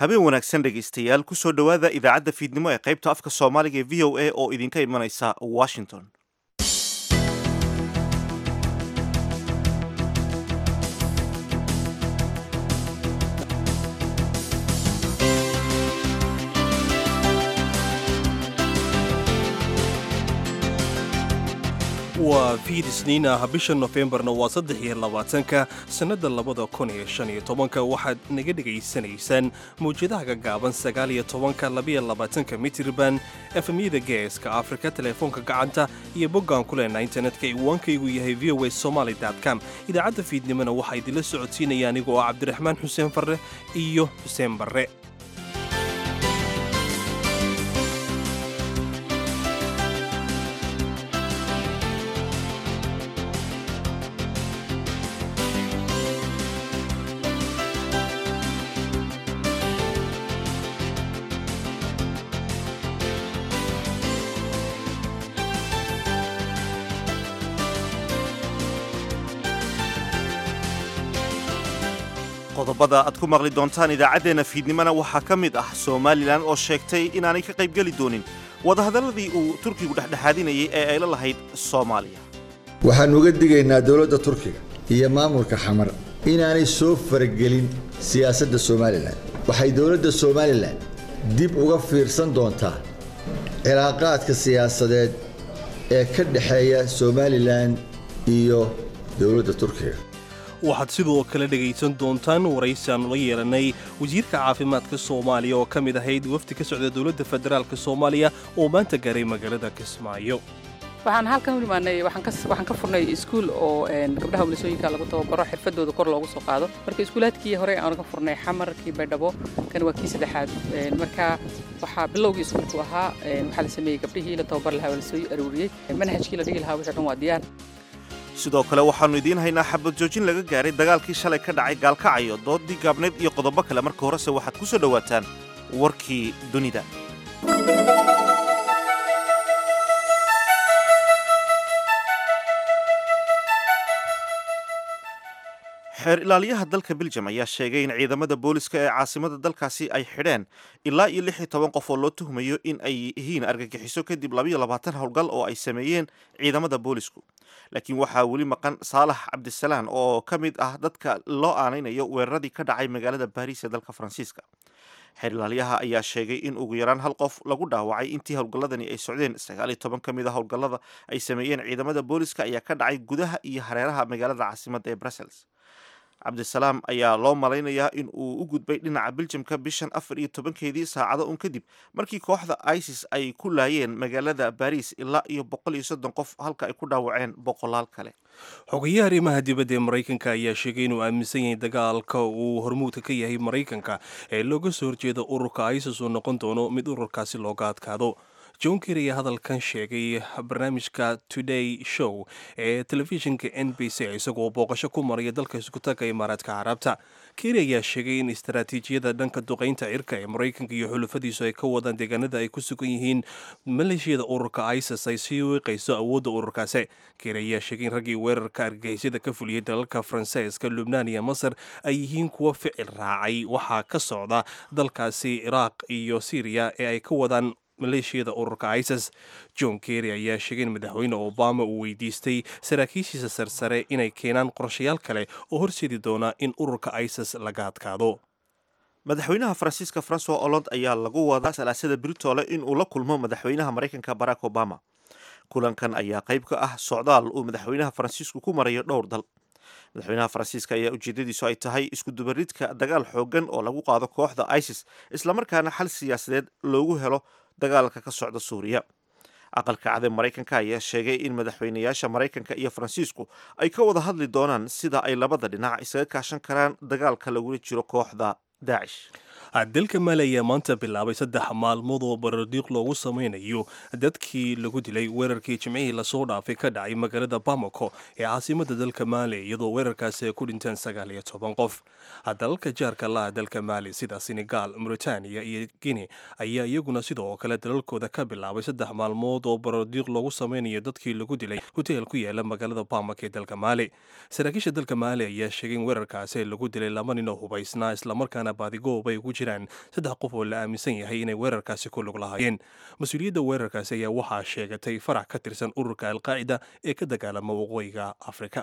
habeen wanaagsan dhegaystayaal kusoo dhowaada idaacadda fiidnimo ee qaybta afka soomaaliga ee v o a oo idinka imanaysa washington waa fiid isniin ah bisha nofembarna waa saddex iyo labaatanka sannadda labada kun iyo shan iyo tobanka waxaad naga dhegaysanaysaan mawjadaha gagaaban sagaal iyo tobanka labiyo labaatanka mitirban efemyada geeska afrika teleefoonka gacanta iyo boggaan ku leenaa internetka iwaankaygu yahay v o a somaly com idaacadda fiidnimona waxaa idinla socodsiinaya anigoo ah cabdiraxmaan xuseen farre iyo xuseen barre qodobada aad ku maqli doontaan idaacaddeenna fiidnimona waxaa ka mid ah somalilan oo sheegtay inaanay ka qaybgeli doonin wadahadalladii uu turkigu dhexdhexaadinayay ee ay la lahayd soomaaliya waxaannu uga digaynaa dowladda turkiga iyo maamulka xamar inaanay soo faragelin siyaasadda somalilan waxay dowladda somalilan dib uga fiirsan doontaa cilaaqaadka siyaasadeed ee ka dhexeeya somalilan iyo dowladda turkiga waxaad sidoo kale dhegaysan doontaan waraysi aanu la yeelanay wasiirka caafimaadka soomaaliya oo ka mid ahayd wafdi ka socda dowladda federaalk soomaaliya oo maanta gaaray magaalada kismaayo waxaan halkan u imaanay waxaan ka furnay iskuul oo gabdhaha walisooyinka lagu tababaro xirfadooda kor loogu soo qaado marka iskuulaadkii hore aan ka furnay xamar kii baydhabo kan waa kii saddexaad marka waxaa bilowgii iskuulku ahaa waxaa la sameeyey gabdhihii la tababar lahaa waa lasoo aruuriyey manhajkii la dhigi lahaa wixii dhan waa diyaar sidoo kale waxaannu idiin haynaa xabad joojin laga gaaray dagaalkii shalay ka dhacay gaalkacayo doodii gaabneed iyo qodobo kale marka horese waxaad ku soo dhowaataan warkii dunida xeer ilaaliyaha dalka beljam ayaa sheegay in ciidamada booliska ee caasimada dalkaasi ay xidheen ilaa iyo lix iyo toban qof oo loo tuhmayo in ay yihiin argagixiso kadib labayo labaatan howlgal oo ay sameeyeen ciidamada boolisku laakiin waxaa weli maqan saalax cabdisalaan oo ka mid ah dadka loo aanaynayo weeraradii ka dhacay magaalada baariis ee dalka faransiiska xeer ilaaliyaha ayaa sheegay in ugu yaraan hal qof lagu dhaawacay intii howlgalladani ay socdeen sagaal iyo toban ka mid a howlgallada ay sameeyeen ciidamada booliska ayaa ka dhacay gudaha iyo hareeraha magaalada caasimadda ee brussels cabdisalaam ayaa loo malaynayaa in uu u gudbay dhinaca biljamka bishan afar iyo tobankeedii saacado un kadib markii kooxda isis ay ku laayeen magaalada baariis ilaa iyo boqol iyo soddon qof halka ay ku dhaawaceen boqolaal kale xogayaha arrimaha dibadda ee maraykanka ayaa sheegay inuu aaminsan yahay dagaalka uu hormuudka ka yahay maraykanka ee looga soo horjeeda ururka isis uu noqon doono mid ururkaasi looga adkaado john ker ayaa hadalkan sheegay barnaamijka today show ee telefishinka n b c isagoo booqasho ku maraya dalka iskutaga imaaraadka carabta ker ayaa sheegay in istaraatiijiyada dhanka duqaynta cirka ee maraykanka iyo xulufadiisu ay ka wadaan deegaanada ay ku sugan yihiin maleeshiyada ururka isis ay sii wiiqayso awoodda ururkaasi ker ayaa sheegay in raggii weerarka argagixisyada ka fuliyey dalalka faransiiska lubnaan iyo masar ay yihiin kuwa ficil raacay waxaa ka socda dalkaasi iraaq iyo syriya ee ay ka wadaan maleeshiyada ururka isis john kerry ayaa sheegay in madaxweyne obama uu weydiistay saraakiishiisa sarsare inay keenaan qorshayaal kale oo horseedi doona in ururka isis laga adkaado madaxweynaha faransiiska francois hollande ayaa lagu wadaa salaasada britoole in uu la kulmo madaxweynaha maraykanka barack obama kulankan ayaa qayb ka ah socdaal uu madaxweynaha faransiisku ku marayo dhowr dal madaxweynaha faransiiska ayaa ujeedadiisu ay tahay iskudubaridka dagaal xoogan oo lagu qaado kooxda isis islamarkaana xal siyaasadeed loogu helo dagaalka ka socda suuriya aqalka cade maraykanka ayaa sheegay in madaxweynayaasha maraykanka iyo faransiisku ay ka wada hadli doonaan sida ay labada dhinac isaga kaashan karaan dagaalka lagula jiro kooxda daacish dalka maali ayaa maanta bilaabay saddex maalmood oo barardiiq loogu samaynayo dadkii lagu dilay weerarkii jimcihii lasoo dhaafay ka dhacay magaalada bamako ee caasimada dalka maali iyadoo weerarkaasi ay ku dhinteen sagaal iyo toban qof dalalka jaarka laha dalka maali sida senegal mauritania iyo guine ayaa iyaguna sidoo kale dalalkooda ka bilaabay saddex maalmood oo barardiiq loogu samaynayo dadkii lagu dilay hoteel ku yaala magaalada bamako ee dalka maali saraakiisha dalka maali ayaa sheegay in weerarkaasi lagu dilay laba nin oo hubaysnaa islamarkaana baadigoob ay ugu jiraan saddex qof oo la aaminsan yahay inay weerarkaasi ku lug lahaayeen mas-uuliyadda weerarkaasi ayaa waxaa sheegatay farac ka tirsan ururka alqaacida ee ka dagaalama waqooyiga afrika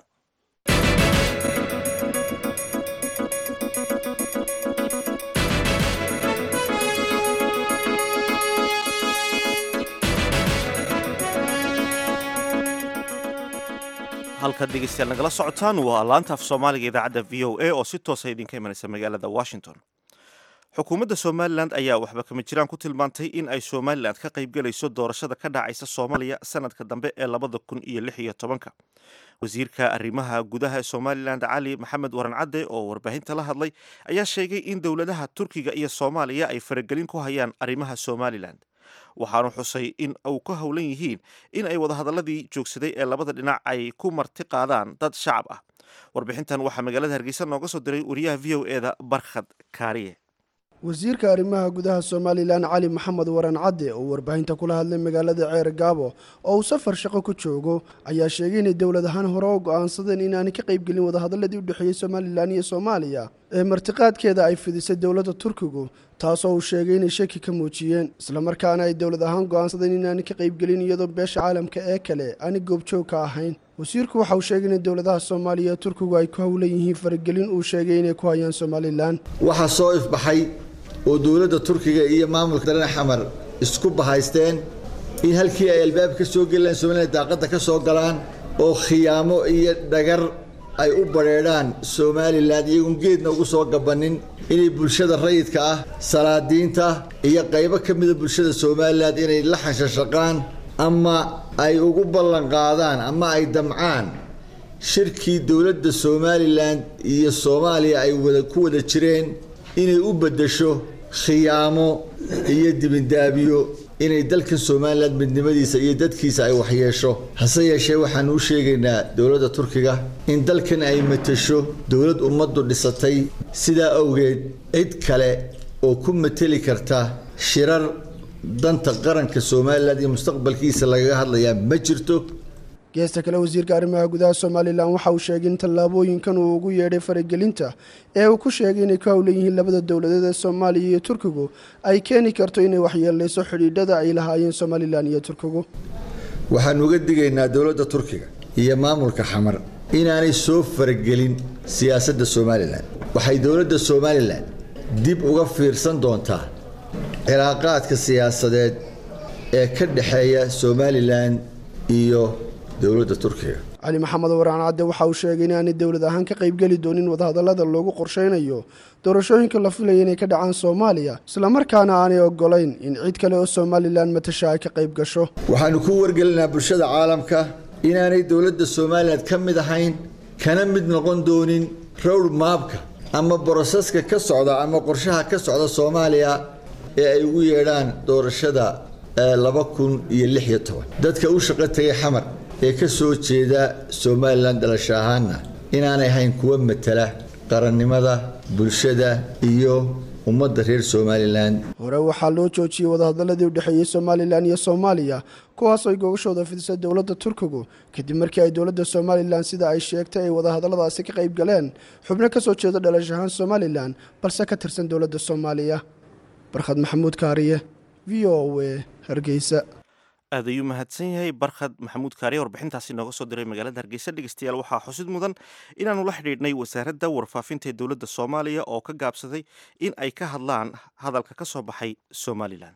halkaad dhegeystayaal nagala socotaan waa laanta af soomaaliga idaacadda v o a oo si toosa idinka imanaysa magaalada washington xukuumadda somalilan ayaa waxba kama jiraan ku tilmaantay in ay somalilan ka qaybgelayso doorashada ka dhacaysa soomaaliya sanadka dambe ee labada kun iyo lix iyo tobanka wasiirka arrimaha gudaha ee somalilan cali maxamed waran cadde oo warbaahinta la hadlay ayaa sheegay in dowladaha turkiga iyo soomaaliya ay faragelin ku hayaan arrimaha somalilan waxaanu xusay in uu ka howlan yihiin in ay wadahadaladii joogsaday ee labada dhinac ay ku marti qaadaan dad shacab ah warbixintan waxaa magaalada hargeysa nooga soo diray wariyaha v o eda barkhad kaariye wasiirka arrimaha gudaha somalilan cali maxamed waran cadde oo warbaahinta kula hadlay magaalada ceer gaabo oo uu safar shaqo ku joogo ayaa sheegay inay dowlad ahaan hore oo go'aansadeen inaanay ka qaybgelin wadahadaladii u dhexeeyey somalilan iyo soomaaliya ee martiqaadkeeda ay fidisay dowladda turkigu taasoo uu sheegay inay shaki ka muujiyeen islamarkaana ay dowlad ahaan go'aansadeen inaanay ka qaybgelin iyadoo beesha caalamka ee kale aanay goobjoog ka ahayn wasiirku waxa uu sheegay in dowladaha soomaaliya ee turkigu ay ku howlan yihiin faragelin uu sheegay inay ku hayaan somalilan waxaa soo ifbaxay oo dowladda turkiga iyo maamulka dareen xamar isku bahaysteen in halkii ay albaab ka soo gelilaan somalilan daaqadda ka soo galaan oo khiyaamo iyo dhagar ay u badheedhaan somalilan iyagoon geedna ugu soo gabannin inay bulshada rayidka ah salaadiinta iyo qaybo ka mida bulshada somalilan inay la xanshashaqaan ama ay ugu ballanqaadaan ama ay damcaan shirkii dowladda somalilan iyo soomaaliya ay wada ku wada jireen inay u beddesho khiyaamo iyo dibindaabiyo inay dalkan somalilan midnimadiisa iyo dadkiisa ay waxyeesho hase yeeshee waxaanu u sheegaynaa dowladda turkiga in dalkan ay matasho dowlad ummaddu dhisatay sidaa awgeed cid kale oo ku mateli karta shirar danta qaranka somalilan iyo mustaqbalkiisa lagaga hadlayaa ma jirto geesta kale wasiirka arrimaha gudaha somalilan waxa uu sheegay in tallaabooyinkan uu ugu yeedhay faragelinta ee uu ku sheegay inay ka howlan yihiin labada dowladeed ee soomaaliya iyo turkigu ay keeni karto inay waxyeeleyso xidhiidhada ay lahaayeen somalilan iyo turkigu waxaanu uga digaynaa dowladda turkiga iyo maamulka xamar inaanay soo faragelin siyaasadda somalilan waxay dowladda somalilan dib uga fiirsan doontaa cilaaqaadka siyaasadeed ee ka dhexeeya somalilan iyo dowladda turkiga cali maxamed waraan cadde waxa uu sheegay inaanay dowlad ahaan ka qaybgeli doonin wadahadallada loogu qorsheynayo doorashooyinka la filaya inay ka dhacaan soomaaliya islamarkaana aanay ogolayn in cid kale oo somalilan matasha ay ka qayb gasho waxaanu ku wargelinaa bulshada caalamka inaanay dowladda somalilan ka mid ahayn kana mid noqon doonin rowr maabka ama boroseska ka socda ama qorshaha ka socda soomaaliya ee ay ugu yeedhaan doorashada laba kun iyo lix iyo toban dadka u shaqo tegay xamar ee ka soo jeeda somalilan dhalasho ahaana inaanay ahayn kuwa matala qarannimada bulshada iyo ummadda reer somalilan hore waxaa loo joojiyey wadahadaladii u dhexeeyey somalilan iyo soomaaliya kuwaas ay gogashooda fidisay dowladda turkigu kadib markii ay dowladda somalilan sida ay sheegtay ay wadahadalladaasi ka qayb galeen xubno ka soo jeeda dhalasho ahaan somalilan balse ka tirsan dowladda soomaaliya barkhad maxamuud kaariye v o w hargeysa aad ayuu mahadsan yahay barkhad maxamuud kaariye warbixintaasi nooga soo diray magaalada hargeysa dhegeystayaal waxaa xusid mudan inaanu la xidhiidhnay wasaaradda warfaafinta ee dowladda soomaaliya oo ka gaabsaday in ay ka hadlaan hadalka ka soo baxay somalilan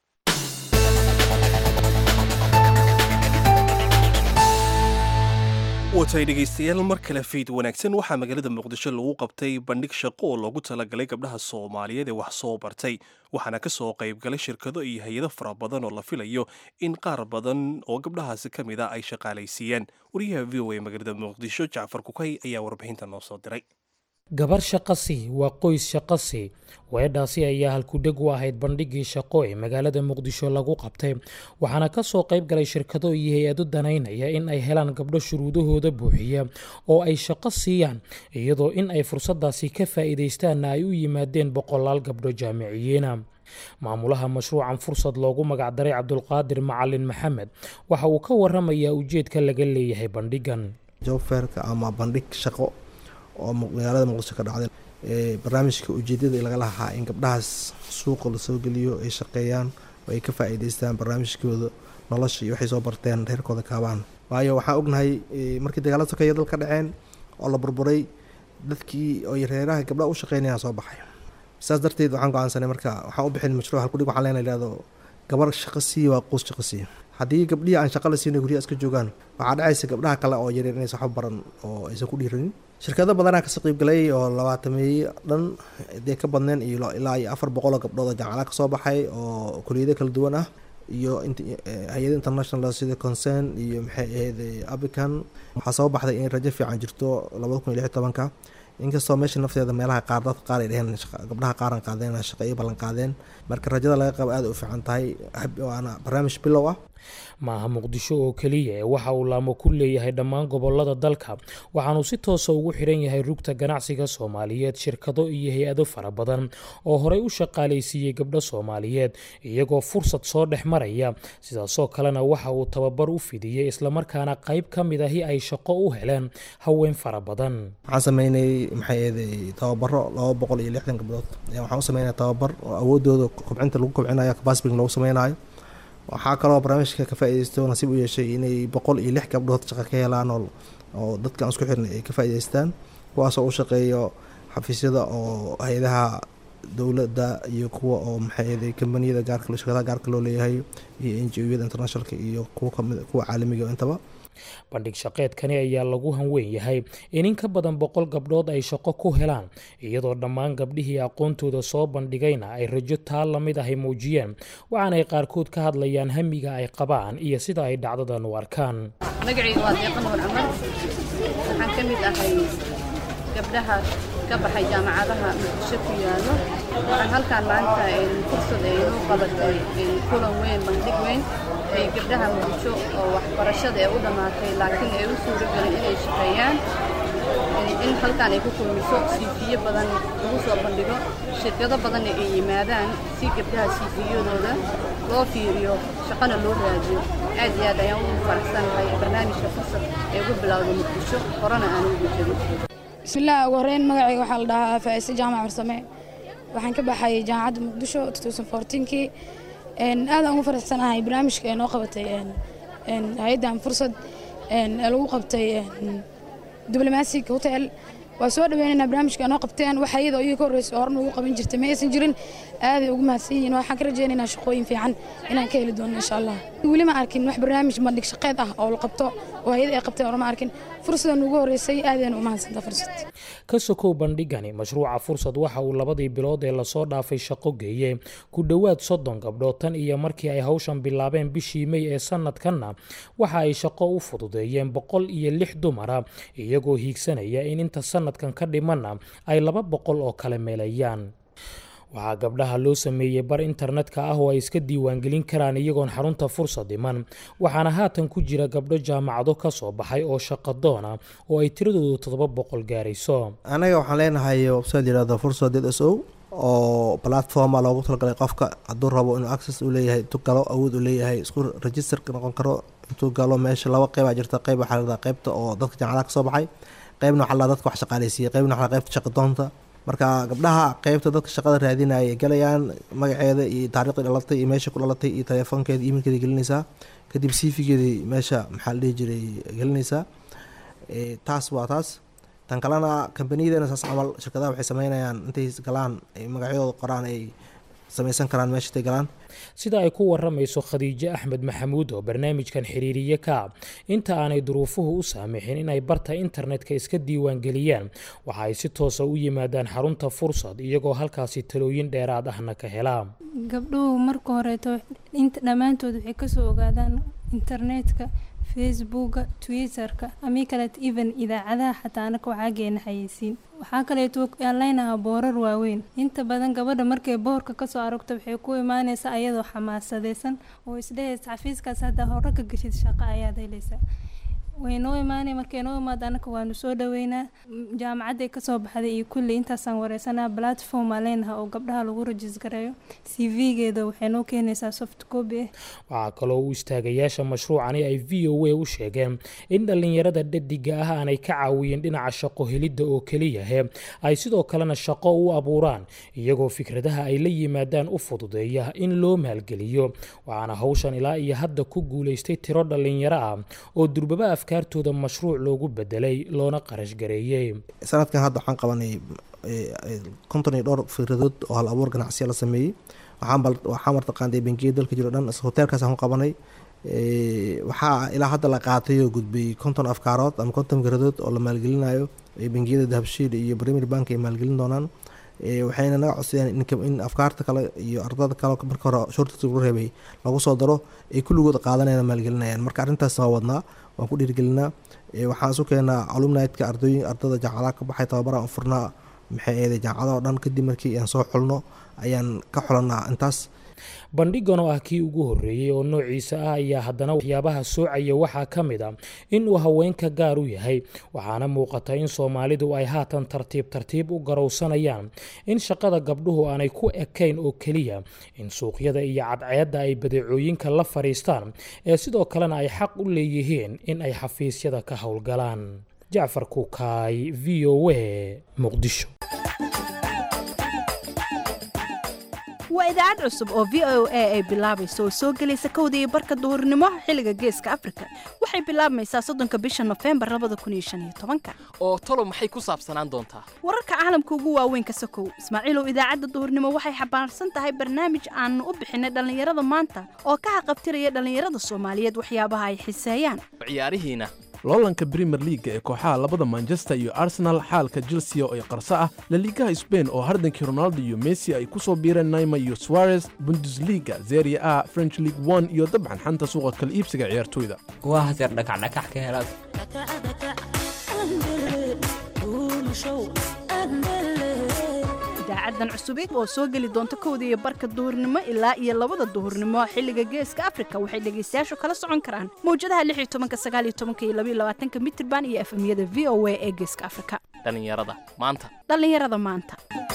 watay dhegaystayaal mar kale fayd wanaagsan waxaa magaalada muqdisho lagu qabtay bandhig shaqo oo loogu talagalay gabdhaha soomaaliyeed ee wax soo bartay waxaana ka soo qaybgalay shirkado iyo hay-ado fara badan oo la filayo in qaar badan oo gabdhahaasi ka mid a ay shaqaalaysiiyaan wariyaha v o a magaalada muqdisho jacfar kukay ayaa warbixinta noo soo diray gabar shaqasi waa qoys shaqasi weedhaasi ayaa halkudheg u ahayd bandhiggii shaqo ee magaalada muqdisho lagu qabtay waxaana ka soo qayb galay shirkado iyo hay-ado danaynaya in ay helaan gabdho shuruudahooda buuxiya oo ay shaqo siiyaan iyadoo in ay fursadaasi ka faa'iidaystaanna ay u yimaadeen boqolaal gabdho jaamiciyiina maamulaha mashruucan fursad loogu magacdaray cabdulqaadir macalin maxamed waxa uu ka waramayaa ujeedka laga leeyahay bandhigan jobferka ama bandhig shaqo oo magaalada muqdisho ka dhacday barnaamijka ujeedada laga lahaa in gabdhahaas suuqa lasoo geliyo ay shaqeeyaan oo ay ka faa-iideystaan barnaamijkooda nolosha iyo waxay soo barteen reerkooda kaabaan waayo waxaan ognahay markii dagaalada sokeeya dal ka dhaceen oo la burburay dadkii oy reeraha gabdhaha u shaqeynayaan soo baxay saas darteed waxaan go-aansanay marka waxaan u bixin mashruuc halkudhig waxaan leena ihahdo gabar shaqo siiya waa quus shaqo siiya haddii gabdhihii aan shaqa la siina guryaha iska joogaan waxaa dhacaysa gabdhaha kale oo yaryar inaysa waxba baran oo aysan ku dhiiranin shirkado badanaa kasoo qeybgalay oo labaatameeye dhan dee ka badneen iyo ilaa iyo afar boqol oo gabdhood oo jaamacada kasoo baxay oo kuliyado kala duwan ah iyo hay-ada international sida concern iyo maxay ahayd abican waxaa soo baxday inay rajo fiican jirto labada kun iyo lix tobanka inkastoo meesha nafteeda meelaha qaar dadka qaar ay dheheen gabdhaha qaaran qaadeen shaqeeyo ballan qaadeen marka rajada laga qabo aada u fiican tahay waana barnaamij bilow ah maaha muqdisho oo keliya ee waxa uu laamo ku leeyahay dhammaan gobolada dalka waxaanuu si toosa ugu xidhan yahay rugta ganacsiga soomaaliyeed shirkado iyo hay-ado fara badan oo horey u shaqaalaysiiyey gabdho soomaaliyeed iyagoo fursad soo dhex maraya sidaasoo kalena waxa uu tababar u fidiyey islamarkaana qayb ka mid ahi ay shaqo u heleen haween fara badan waxaan sameynay maxay eeday tababaro laba boqol iyo lixdan gabdhood waxaan u sameynaya tababar oo awoodooda kobcinta lagu kobcinayo capacity lagu sameynayo waxaa kaloo barnaamijka ka faa-ideysto nasiib u yeeshay inay boqol iyo lix gabdhood shaqo ka helaan oo dadkan isku xirnay ay ka faa-ideystaan kuwaasoo u shaqeeyo xafiisyada oo hay-adaha dowladda iyo kuwa oo maxay kambaniyada gaarka shirkadaha gaarka loo leeyahay iyo n g o-yada internationalka iyo kuwa kamid kuwa caalamiga intaba bandhig shaqeedkani ayaa lagu hanweyn yahay in in ka badan boqol gabdhood ay shaqo ku helaan iyadoo dhammaan gabdhihii aqoontooda soo bandhigayna ay rajo taa la mid ahay muujiyeen waxaanay qaarkood ka hadlayaan hamiga ay qabaan iyo sida ay dhacdadan u arkaan magacayga waa deeqa nuur cumar waxaan ka mid ahay gabdhaha ka baxay jaamacadaha muqdisho ku yaallo waxaan halkaan maanta fursad ay inoo qabatay kulan weyn bandhig weyn ay gabdhaha muqdisho oo waxbarashada ee u dhammaatay laakiin ay u suuro gelin inay shaqeeyaan in halkaan ay ku kulmiso siifiyo badan lagu soo bandhigo shirkado badanna ay yimaadaan si gabdhaha siifiyadooda loo fiiriyo shaqana loo raadiyo aad iyo aad ayaan ugu faraxsanahay barnaamijka fursad ee ugu bilowday muqdisho horena aan ugu jirin bismillaah ugu horreyn magacayga waxaa la dhahaa faa'ise jaamac farsame waxaan ka baxay jaamacadda muqdisho kii aadaan ugu faraxsanahay barnaamijka ee noo qabatay hay-addan fursad ee lagu qabtay diblomatic hotel waa soo dhaweynaynaa barnaamijka noo qabteen waxa iyadoo iyaga ka horreysa oo horna ugu qaban jirtay ma aysan jirin aaday ugu mahadsan yihiin waxaan ka rajaynaynaa shaqooyin fiican inaan ka heli doono insha allah weli ma arkin wax barnaamij bandhig shaqeed ah oo la qabto oo hay-ada ay qabteen horma arkin fursadan ugu horreysay aadayna u mahadsanta fursad ka sokow bandhigani mashruuca fursad waxa uu labadii bilood ee lasoo dhaafay shaqo geeyey ku dhowaad soddon gabdhood tan iyo markii ay hawshan bilaabeen bishii mey ee sanadkanna waxa ay shaqo u fududeeyeen boqol iyo lix dumara iyagoo hiigsanaya in inta sanadkan ka dhimanna ay laba boqol oo kale meelayaan waxaa gabdhaha loo sameeyey bar internetka ah oo ay iska diiwaangelin karaan iyagoon xarunta fursad dhiman waxaana haatan ku jira gabdho jaamacado ka soo baxay oo shaqadoona oo ay tiradoodu toddoba boqol gaarayso anaga waxaan leenahay website yihahdo fursad d s o oo platforma loogu talagalay qofka hadduu rabo inuu access u leeyahay intuu galo awood u leeyahay isku register noqon karo intuu galo meesha laba qeybaa jirta qeyb waxaa ladaa qeybta oo dadka jaamacadaha ka soo baxay qeybna waxaa ladaa dadka wax shaqaaleysiiyey qeybna waxaa qeybta shaqadoonta marka gabdhaha qeybta dadka shaqada raadinaya ay galayaan magaceeda iyo taariikhda dhalatay iyo meesha ku dhalatay iyo telefoonkeeda emailkeeda gelinaysaa kadib cv-geedii meesha maxaa la dhihi jiray gelinaysaa taas waa taas tan kalena kambaniyadana saas camal shirkadaha waxay sameynayaan intay galaan ay magacyadooda qoraan ay samaysan karaan meesha intay galaan sida ay ku waramayso khadiijo axmed maxamuud oo barnaamijkan xiriiriye ka inta aanay duruufuhu u saamixin inay barta internetka iska diiwaangeliyaan waxa ay si toosa u yimaadaan xarunta fursad iyagoo halkaasi talooyin dheeraad ahna ka helaa gabdhuhu marka horeeto dhammaantood waxay kasoo ogaadaan internetka facebooka twitterka amii kaleeto even idaacadaha xataa anaka waxaa geena xayeysiin waxaa kaleeto aan leynahaa boorar waaweyn inta badan gabadha markay boorka kasoo aragto waxay ku imaaneysaa ayadoo xamaasadeysan oo isdhehaysa xafiiskaas haddaa hore ka geshid shaqo ayaad helaysaa way noo imaanay markay noo imaado annaka waanu soo dhaweynaa jaamacadday kasoo baxday iyo kulli intaasaan wareysanaa platform aa leenaha oo gabdhaha lagu rajis gareeyo c v-geeda waxay noo keenaysaa soft copy ah waxaa kaloo u istaagayaasha mashruucani ay v o a u sheegeen in dhallinyarada dhadiga ah aanay ka caawiyeen dhinaca shaqo helidda oo keliyahe ay sidoo kalena shaqo u abuuraan iyagoo fikradaha ay la yimaadaan u fududeeya in loo maalgeliyo waxaana hawshan ilaa iyo hadda ku guulaystay tiro dhallinyaro ah oo durbaba afkaartooda mashruuc loogu bedelay loona qarash gareeyey sanadkan hadda waxaan qabanay konton iyo dhowr fikradood oo hal abuur ganacsiya la sameeyey waxaa martaqaanday bangiya dalka jiro dhan hoteelkaasaan ku qabanay waxaa ilaa hadda la qaatay oo gudbay konton afkaarood ama konton fikradood oo la maalgelinayo bangiyada dahabshiil iyo premier bank ay maalgelin doonaan waxayna naga codsadeen in afkaarta kale iyo ardada kale marka hore shortiska lagu reebay lagu soo daro ay kulligood qaadanayaan maalgelinayaan marka arrintaas waa wadnaa waan ku dhiirigelinaa waxaan isu keenaa alumnitka ardooyin ardada jaamacadaha ka baxay tababaraan u furnaa maxay eeday jaamacada oo dhan kadib markii aan soo xulno ayaan ka xulanaa intaas bandhigan oo ah kii ugu horreeyey oo noociisa ah ayaa haddana waxyaabaha soocaya waxaa ka mid a in uu haweenka gaar u yahay waxaana muuqata in soomaalidu ay haatan tartiib tartiib u garowsanayaan in shaqada gabdhuhu aanay ku ekayn oo keliya in suuqyada iyo cadceedda ay badeecooyinka la fadhiistaan ee sidoo kalena ay xaq u leeyihiin in ay xafiisyada ka howlgalaan jacfar kukaay v o a muqdisho waa idaacad cusub oo v o a ay bilaabayso oo soo gelaysa kowda iyo barka duhurnimo xilliga geeska afrika waxay bilaabmaysaa soddonka bisha nofembar labada kun iyo shan iyo tobanka oo talo maxay ku saabsanaan doontaa wararka caalamka ugu waaweyn ka sokow ismaaciilow idaacadda duhurnimo waxay xambaarsan tahay barnaamij aanu u bixinay dhallinyarada maanta oo ka haqabtiraya dhallinyarada soomaaliyeed waxyaabaha ay xiseeyaan ciyaarihiina loolanka brimer liaga ee kooxaha labada manchester iyo arsenal xaalka chelsea oo ay qarso ah laliigaha sbain oo hardankii ronaldo iyo messi ay ku soo biireen naima iyo suarez bundesliga zeria a french league one iyo dabcan xanta suuqa kala iibsiga ciyaartoyda waa haseer dhakacdhakax ka helaad idaacadan cusubid oo soo geli doonta kowda iyo barka duhurnimo ilaa iyo labada duhurnimo xilliga geeska afrika waxay dhegaystayaashu kala socon karaan mawjadaha lix iyo tobanka sagaal iyo tobanka iyo labaiyo labaatanka mitirban iyo efemyada v o a ee geeska afrika dhallinyarada maanta dhallinyarada maanta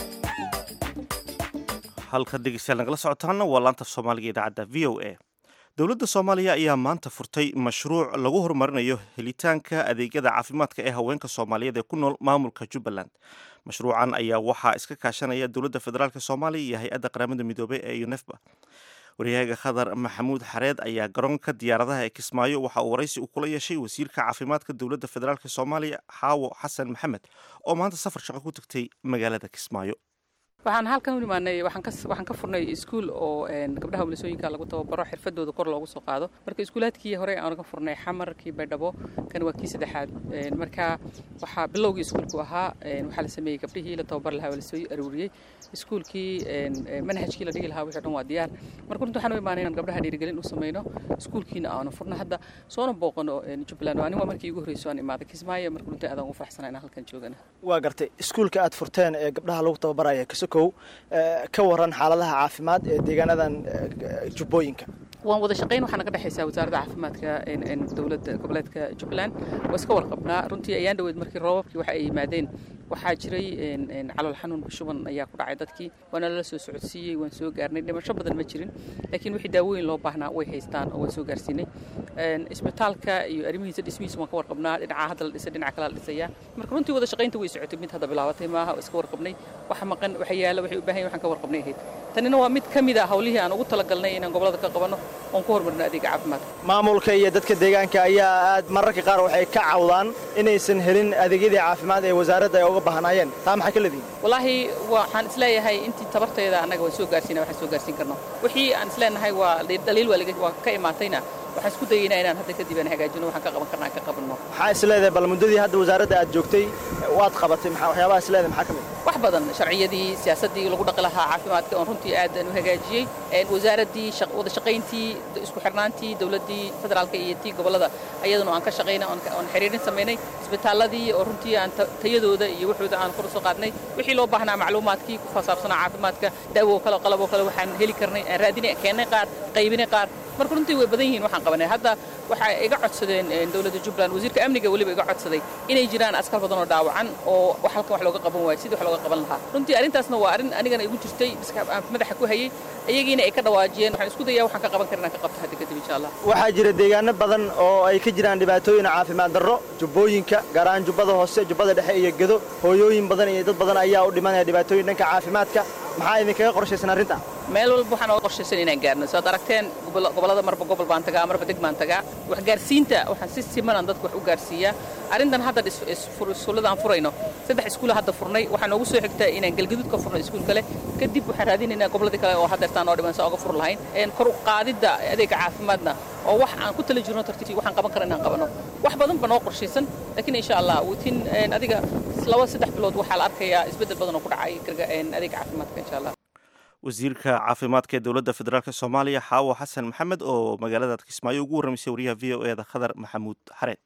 halka dhegeystayaal nagala socotaana waa laanta soomaaliga idaacadda v o a dowladda soomaaliya ayaa maanta furtay mashruuc lagu horumarinayo helitaanka adeegyada caafimaadka ee haweenka soomaaliyeed ee ku nool maamulka jubbaland mashruucan ayaa waxaa iska kaashanaya dowladda federaalk soomaaliya iyo hay-adda qaramada midoobey ee unefba waryahaga khadar maxamuud xareed ayaa garoonka diyaaradaha ee kismaayo waxa uu waraysi u kula yeeshay wasiirka caafimaadka dowladda federaalk soomaaliya xaawo xasan maxamed oo maanta safar shaqo ku tagtay magaalada kismaayo waxaan halkan u imaanay waxaan ka furnay iskuul oo gabdhaha walisooyinka lagu tababaro xirfadooda kor loogu soo qaado marka iskuulaadkii hore aan ka furnay xamarkii baydhabo kan waa kii saddexaad marka waxaa bilowgii iskuulku ahaa waxaa la sameeyey gabdhihii la tababar lahaa waa lasoo aruuriyey iskuulkii manhajkii la dhigi lahaa wixii dhan waa diyaar marka runta waxaan u imaanay inaan gabdhaha dhiirigelin u sameyno iskuulkiina aanu furno hadda soona booqano jubbaland waa nin waa markii igu horreysay aan imaaday kismaayo marka runta aadaan ugu faraxsanaa inaan halkan joogana waa gartay iskuulka aad furteen ee gabdhaha lagu tababaraya kasokow ka waran xaaladaha caafimaad ee deegaanadan jubbooyinka waan wada shaqayn waxaana ka dhexaysaa wasaaradda caafimaadka dowladda goboleedka jubbaland waa iska warqabnaa runtii ayaan dhaweyd markii roobabkii waxa ay yimaadeen waxaa jiray calool xanuun shuban ayaa ku dhacay dadkii waana lala soo socodsiiyey waan soo gaarnay dhimasho badan ma jirin laakiin wixii daawooyin loo baahnaa way haystaan oo waan soo gaarsiinay isbitaalka iyo arrimihiisa dhismihiisa waan ka warqabnaa dhinaca hadda la dhisay dhinaca kale la dhisayaa marka runtii wada shaqaynta way socotay mid hadda bilaabatay maaha oo iska warqabnay waxa maqan waxa yaala waxay u baahan yahin waxaan ka warqabnay ahayd tanina waa mid ka mid a hawlihii aan ugu talagalnay inaan gobolada ka qabanno oon ku horumarino adeega caafimaadka maamulka iyo dadka deegaanka ayaa aad mararka qaar waxay ka cawdaan inaysan helin adeegyadii caafimaad ee wasaaradda ay uga baahnaayeen taa maxay ka leedihin wallaahi waxaan isleeyahay intii tabarteeda annaga waan soo gaarsiina waxaan soo gaarsiin karno wixii aan isleenahay waa dhaliil waa ka imaatayna waxaan isku dayeynaa inaan hadda kadib aan hagaajino waxaan ka qaban karna aan ka qabanno maxaa isleedahay bal muddadii hadda wasaaradda aad joogtay waad qabatay waxyaabaha isleedahay maxaa ka mid wax badan sharciyadii siyaasaddii lagu dhaqi lahaa caafimaadka oon runtii aad aan u hagaajiyey wasaaraddii wada shaqayntii isku xirnaantii dowladdii federaalka iyo tii gobollada ayaduna aan ka shaqaynay oon xiriirin samaynay isbitaalladii oo runtii aan tayadooda iyo waxooda aan kor u soo qaadnay wixii loo baahnaa macluumaadkii ku fasaabsanaa caafimaadka daawo kale qalaboo kale waxaan heli karnay aan raadinay keennay qaar qaybinay qaar marka runtii way badan yihiin waxaan qabanay hadda waxay iga codsadeen dowladda jubbaland wasiirka amniga weliba iga codsaday inay jiraan askar badan oo dhaawacan oo halkan wax looga qaban waayo sidii wax looga qaban lahaa runtii arrintaasna waa arrin anigana igu jirtay aan madaxa ku hayay iyagiina ay ka dhawaajiyeen waxaan isku dayaa waxaan ka qaban karin aan ka qabto hadda kadib insha allah waxaa jira deegaano badan oo ay ka jiraan dhibaatooyin caafimaad darro jubbooyinka gaar ahaan jubbada hoose jubbada dhexe iyo gedo hooyooyin badan iyo dad badan ayaa u dhimanaya dhibaatooyin dhanka caafimaadka maxaa idinkaga qorshaysan arrinta meel walba waxaan oga qorshaysan inaan gaarno saad aragteen gobollada marba gobol baan tagaa marba deg baan tagaa waxgaarsiinta waxaan si simanaan dadka wax u gaarsiiyaa arrintan hadda iskuullada aan furayno saddex iskuula hadda furnay waxaa noogu soo xigta inaan galgaduud ka furno iskuul kale kadib waxaan raadinaynaa gobolladii kale oo haddeertaan oo dhiman saa oga fur lahayn kor u qaadidda adeega caafimaadna oo wax aan ku tala jirno tartiib waxaan qaban kara inaan qabano wax badan ba noo qorshaysan laakiin insha allah witin adiga laba saddex bilood waxaa la arkayaa isbeddel badan oo ku dhacay adeega caafimaadka insha allah wasiirka caafimaadka ee dowladda federaalk soomaaliya xaawo xasan maxamed oo magaalada kismaayo ugu warramaysay wariyaha v o e da khadar maxamuud xareed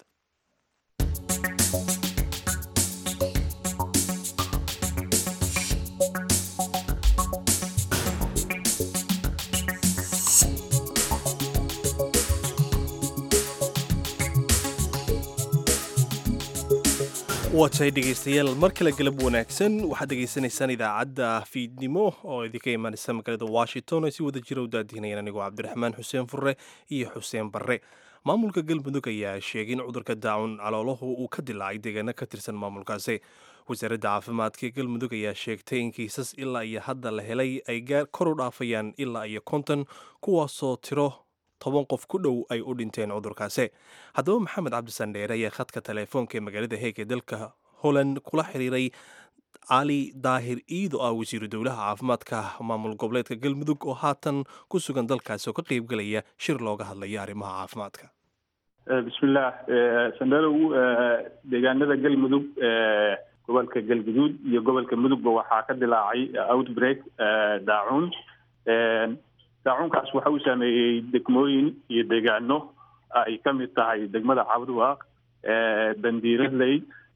waa tahay dhegaystayaal mar kale galab wanaagsan waxaad dhegaysanaysaan idaacadda fiidnimo oo idinka imaanaysa magaalada washington ay si wada jira u daadihinayaan anigoo cabdiraxmaan xuseen furre iyo xuseen barre maamulka galmudug ayaa sheegay in cudurka daacun caloolahu uu ka dilaacay deegaano ka tirsan maamulkaasi wasaaradda caafimaadka ee galmudug ayaa sheegtay in kiisas ilaa iyo hadda la helay ay kor u dhaafayaan ilaa iyo konton kuwaasoo tiro toban qof ku dhow ay u dhinteen cudurkaasi haddaba maxamed cabdisandheere ayaa khadka teleefoonka ee magaalada heeg ee dalka holland kula xiriiray cali daahir iido ah wasiiru dowlaha caafimaadka maamul goboleedka galmudug oo haatan ku sugan dalkaasi oo ka qaybgelaya shir looga hadlaya arrimaha caafimaadka bismillaah sandherow deegaanada galmudug gobolka galguduud iyo gobolka mudugba waxaa ka dilaacay outbreak daacuun daacuunkaas waxa uu saameeyey degmooyin iyo deegaano ay ka mid tahay degmada cabdiwaaq bandiiradley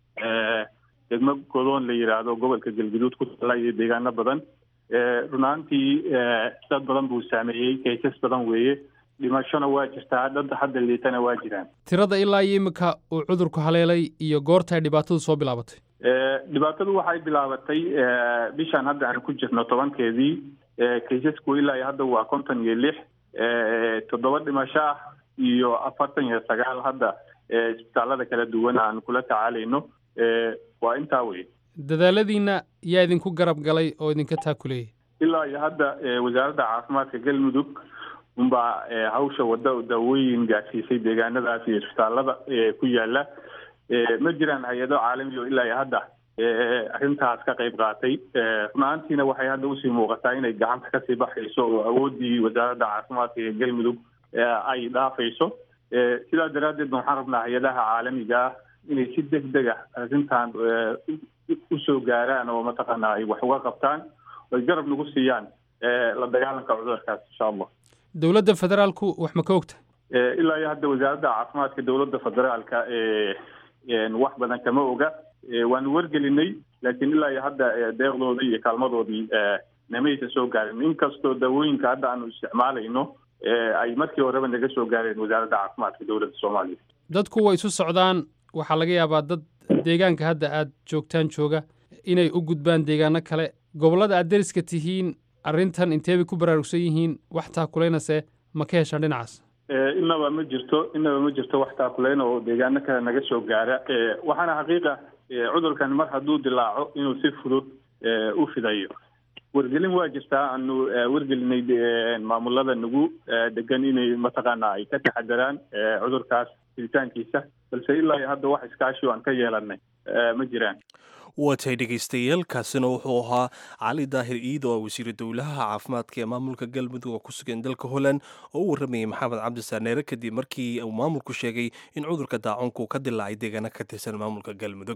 degmo godoon la yidhaahdo gobolka galguduud ku tala iyo deegaano badan runaantii dad badan buu saameeyey kaysas badan weeye dhimashona waa jirtaa dad hadda liitana waa jiraan tirada ilaa iyo iminka uu cudurku haleelay iyo goorta ay dhibaatadu soo bilaabatay dhibaatadu waxay bilaabatay bishaan hadda aan ku jirno tobankeedii kaysasku ilaa iyo hadda waa konton iyo lix toddoba dhimasho ah iyo afartan iyo sagaal hadda isbitaalada kala duwan aan kula tacaalayno waa intaa wey dadaaladiina yaa idinku garab galay oo idinka taakuleeyay ilaa iyo hadda wasaaradda caafimaadka galmudug unbaa hawsha wadda daawooyin gaadsiisay deegaanadaas iyo isbitaalada ku yaala ma jiraan hay-ado caalami oo ilaa iyo hadda arrintaas ka qayb qaatay runaantiina waxay hadda usii muuqataa inay gacanta kasii baxayso oo awooddii wasaaradda caafimaadka ee galmudug ay dhaafayso sidaa daraaddeed waxaan rabnaa hay-adaha caalamiga ah inay si deg deg ah arrintan usoo gaaraan oo mataqaanaa ay wax uga qabtaan oo ay garab nagu siiyaan la dagaalanka cudurkaas insha allah dowladda federaalku wax ma ka ogta ilaa iyo hadda wasaaradda caafimaadka dowladda federaalka wax badan kama oga waanu wargelinay laakiin ilaa iyo hadda deeqdoodii iyo kaalmadoodii namaysa soo gaarin inkastoo daawooyinka hadda aanu isticmaalayno ay markii horeba naga soo gaareen wasaaradda caafimaadka dowladda soomaaliya dadku way isu socdaan waxaa laga yaabaa dad deegaanka hadda aad joogtaan jooga inay u gudbaan deegaano kale gobollada aad deriska tihiin arrintan inteebay ku baraarugsan yihiin wax taakulaynase ma ka heshaan dhinacaas inaba ma jirto inaba ma jirto wax taakuleyn oo deegaano kale naga soo gaara waxaana xaqiiqa cudurkan mar hadduu dilaaco inuu si fudud u fidayo wargelin waa jirtaa aanu wargelinay maamulada nagu degan inay mataqaana ay ka taxadaraan cudurkaas fiditaankiisa balse ilaa iyo hadda wax iskaashi oo aan ka yeelanay ma jiraan waa tahay dhegaystayaal kaasina wuxuu ahaa cali daahir iid oo wasiiru dowlaha caafimaadka ee maamulka galmudug oo ku sugan dalka holland oo u warramayay maxamed cabdisaaneere kadib markii uu maamulku sheegay in cudurka daacunku ka dilaacay deegaano ka tirsan maamulka galmudug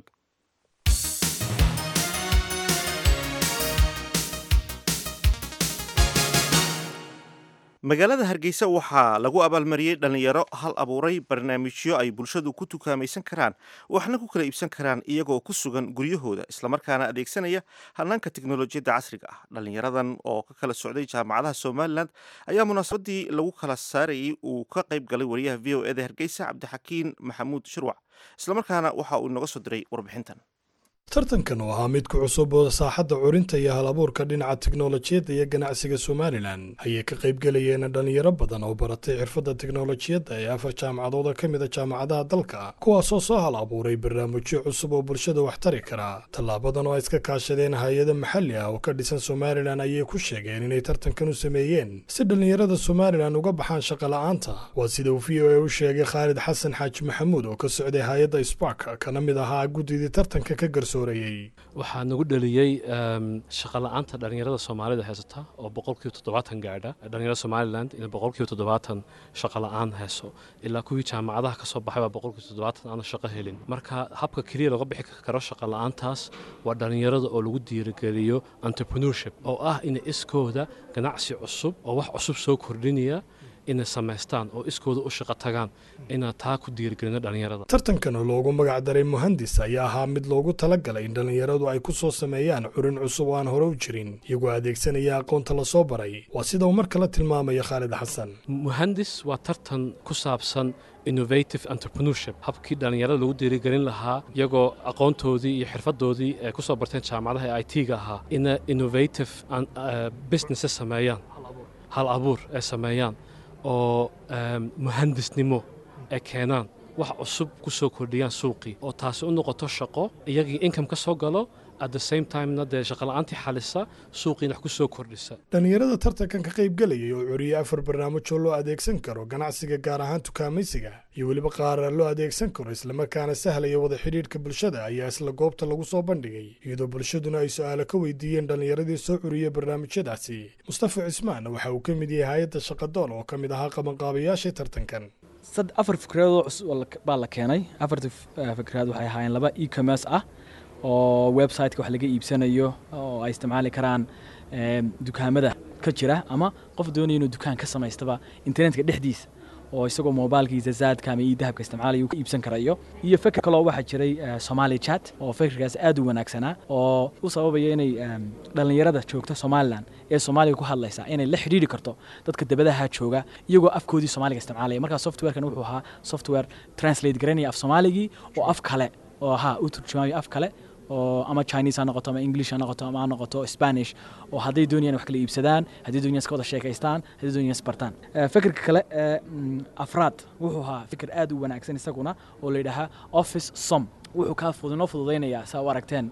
magaalada hargeysa waxaa lagu abaalmariyey dhallinyaro hal abuuray barnaamijyo ay bulshadu ku tukaamaysan karaan waxna ku kala iibsan karaan iyagoo ku sugan guryahooda islamarkaana adeegsanaya hanaanka teknolojiyadda casriga ah dhallinyaradan oo ka kala socday jaamacadaha somalilan ayaa munaasabadii lagu kala saarayey uu ka qayb galay wariyaha v o eda hargeysa cabdixakiin maxamuud shirwac islamarkaana waxa uu inooga soo diray warbixintan tartankan oo ahaa mid ku cusub oo saaxadda curinta iyo hal abuurka dhinaca teknolojiyadda iyo ganacsiga somalilan ayay ka qaybgelayeen dhallinyaro badan oo baratay xirfadda teknolojiyadda ee afar jaamacadooda ka mida jaamacadaha dalka kuwaasoo soo hal abuuray barnaamijyo cusub oo bulshada wax tari kara tallaabadan oo ay iska kaashadeen hay-ado maxalli ah oo ka dhisan somalilan ayay ku sheegeen inay tartankan u sameeyeen si dhallinyarada somalilan uga baxaan shaqola'aanta waa sida uu v o a u sheegay khaalid xasan xaaji maxamuud oo ka socday hay-adda spark kana mid ahaa guddidii tartanka ka garso waxaa nagu dhaliyey shaqola'aanta dhallinyarada soomaalida haysata oo boqolkiiba toddobaatan gaadha dhallinyarada somalilan in boqolkiiba toddobaatan shaqola'aan hayso ilaa kuwii jaamacadaha kasoo baxay baa boqolkiiba toddobaatan aana shaqo helin marka habka keliya looga bixi karo shaqola'aantaas waa dhallinyarada oo lagu diirigeliyo entrepreneurship oo ah inay iskooda ganacsi cusub oo wax cusub soo kordhinaya inay samaystaan oo iskooda u shaqo tagaan inaan taa ku diirigelino dhallinyarada tartankan oo loogu magac daray muhandis ayaa ahaa mid loogu talagalay in dhallinyaradu ay ku soo sameeyaan curin cusub oo aan hore u jirin iyagoo adeegsanaya aqoonta lasoo baray waa sida uu mar kale tilmaamaya khaalid xasan muhandis waa tartan ku saabsan innovative entrepreneurship habkii dhallinyarada lagu diirigelin lahaa iyagoo aqoontoodii iyo xirfadoodii ay ku soo barteen jaamacadaha ee i t-ga ahaa ina innovative businesses sameeyaan hal abuur ay sameeyaan oo muhandisnimo ay keenaan wax cusub ku soo kordhiyaan suuqii oo taasi u noqoto shaqo iyagii income ka soo galo at the same timena dee shaqola'aantii xalisa suuqiina wax ku soo kordhisa dhallinyarada tartankan ka qaybgelayay oo curiyey afar barnaamijoo loo adeegsan karo ganacsiga gaar ahaan tukaamaysiga iyo weliba qaar loo adeegsan karo islamarkaana sahlaya wada xidhiidhka bulshada ayaa isla goobta lagu soo bandhigay iyadoo bulshaduna ay su-aalo ka weydiiyeen dhallinyaradii soo curiyey barnaamijyadaasi mustafa cismaan waxa uu ka mid yahay hay-adda shaqadoon oo ka mid ahaa qabanqaabayaashii tartankan afar fikradood cusub baa la keenay afarta fikraad waxay ahaayeen laba e-commerce ah oo websiteka wax laga iibsanayo oo ay isticmaali karaan dukaamada ka jira ama qof doonaya inuu dukaan ka samaystaba internetka dhexdiisa oo isagoo mobilkiisa zaadka ama ii dahabka isticmaalaya uu ka iibsan karayo iyo fikir kaloo waxaa jiray somali chat oo fikirkaas aad u wanaagsanaa oo u sababaya inay dhallinyarada joogta somalilan ee soomaaliga ku hadlaysa inay la xidhiidhi karto dadka dabadaha jooga iyagoo afkoodii soomaaliga isticmaalaya markaa softwarekan wuxuu ahaa software translate garanaya af soomaaligii oo af kale oo ahaa u turjumayo af kale oo ama chinese ha noqoto ama english ha noqoto ama ha noqoto spanish oo hadday doonayaan wax kala iibsadaan hadday doonayaan iska wada sheekaystaan hadday doonayaan isbartaan fikirka kale ee afraad wuxuu ahaa fikir aad u wanaagsan isaguna oo la yidhaahaa office som wuxuu kaa noo fududaynayaa saa u aragteen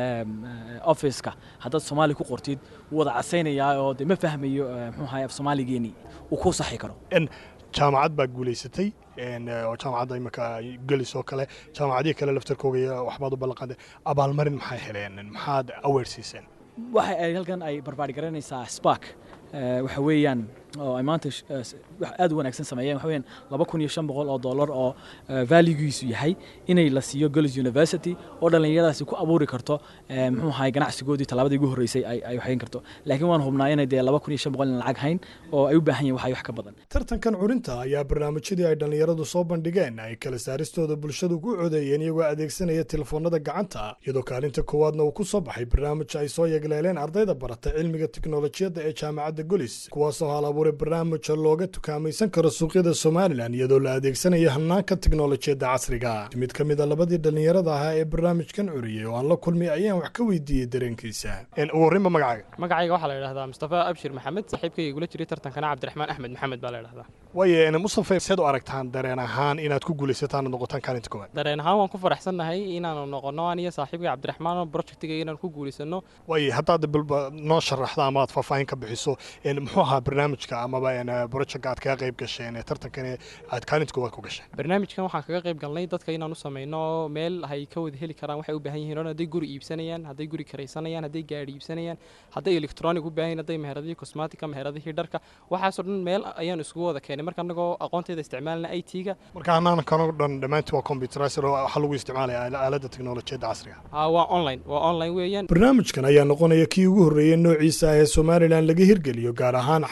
officeka haddaad soomaali ku qortid wuu wada casaynayaa oo de ma fahmayo muxuu ahay af soomaaligeenii uu ku saxi karo jaamacad baa guulaysatay oo jaamacadda imika gelis oo kale jaamacadihii kale laftarkooga waxbaad u ballanqaaday abaalmarin maxay heleen maxaad aweer siiseen waxa ay halkan ay barbaari garanaysaa spark waxa weeyaan oo ay maanta wax aad u wanaagsan sameeyeen waxa weeyaan laba kun iyo shan boqol oo dollar oo valuegiisu yahay inay la siiyo Girls University oo dhallinyaradaasi ku abuuri karto muxuu ahay ganacsigoodii tallaabadii ugu horreysay ay ay waxayn karto laakiin waan hubnaa inay dee laba kun iyo shan boqol in lacag hayn oo ay u baahan yihiin waxay wax ka badan tartankan curinta ayaa barnaamijyadii ay dhallinyaradu soo bandhigeen ay kala saaristooda bulshadu ku codeeyeen iyagoo adeegsanaya telefoonada gacanta iyadoo kaalinta koowaadna uu ku soo baxay barnaamij ay soo yegleeleen ardayda barata cilmiga tiknolojiyadda ee jaamacadda golis kuwaasoo hal abuuray barnaamija looga tukaamaysan karo suuqyada somalilan iyadoo la adeegsanaya hanaanka tiknolojiyadda casriga mid ka mid a labadii dhallinyarada ahaa ee barnaamijkan curiyey oo aan la kulmay ayaan wax ka weydiiyey dareenkiisa warrinba magacaaga magacayga waxaa la yidhahdaa mustafa abshir maxamed saaxiibkayga igula jiray tartankana cabdiraxmaan axmed maxamed baa la yidhahdaa waaye mustafa seed u aragtaan dareen ahaan inaad ku guulaysataan oo noqotaan kaalinta koowaad dareen ahaan waan ku faraxsannahay inaanu noqono aniyo saaxiibkay cabdiraxmaan projectiga inaan ku guulaysano waaye haddaad bilba noo sharaxda ama aad faahfaahin ka bixiso muxuu ahaa barnaamijka amaba projectka aad kaga qayb gasheen ee tartankan aad kaalinta koowaad ku gasheen barnaamijkan waxaan kaga qayb galnay dadka inaan u samayno meel ay ka wada heli karaan waxay u baahan yihiin hadday guri iibsanayaan hadday guri karaysanayaan hadday gaadhi iibsanayaan hadday electronic u baahan yihiin hadday meheradihii cosmetica meheradihii dharka waxaasoo dhan meel ayaan isugu wada keenay marka anagoo aqoonteeda isticmaalna i t-ga marka hanaankan oo dhan dhammaantii waa computerizer oo waxaa lagu isticmaalaya aaladda teknolojiyadda casriga waa online waa online weeyaan barnaamijkan ayaa noqonaya kii ugu horreeyey noociisa ah ee somalilan laga hirgeliyo gaar ahaan xagga curinta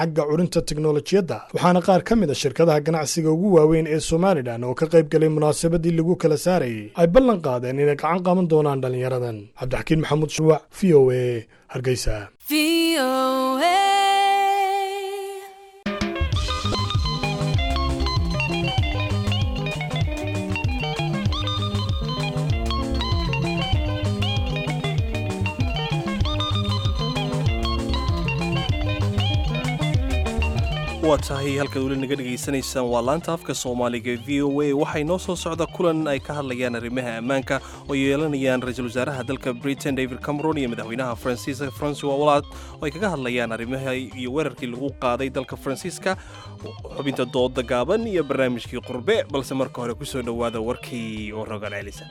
horumarinta teknolojiyadda waxaana qaar ka mid a shirkadaha ganacsiga ugu waaweyn ee somalilan oo ka qayb galay munaasabadii lagu kala saarayay ay ballan qaadeen inay gacan qaban doonaan dhallinyaradan cabdixakiin maxamuud shuwac v o a hargeysa waa tahay halkaad weli naga dhegaysanaysaan waa laanta afka soomaaliga v o a waxay noo soo socda kulan ay ka hadlayaan arrimaha ammaanka oo yeelanayaan ra-iisul wasaaraha dalka britain david cameron iyo madaxweynaha faransiiska francois hollande oo ay kaga hadlayaan arrimaha iyo weerarkii lagu qaaday dalka faransiiska xubinta dooda gaaban iyo barnaamijkii qurbe balse marka hore kusoo dhowaada warkii oo rogaal celisa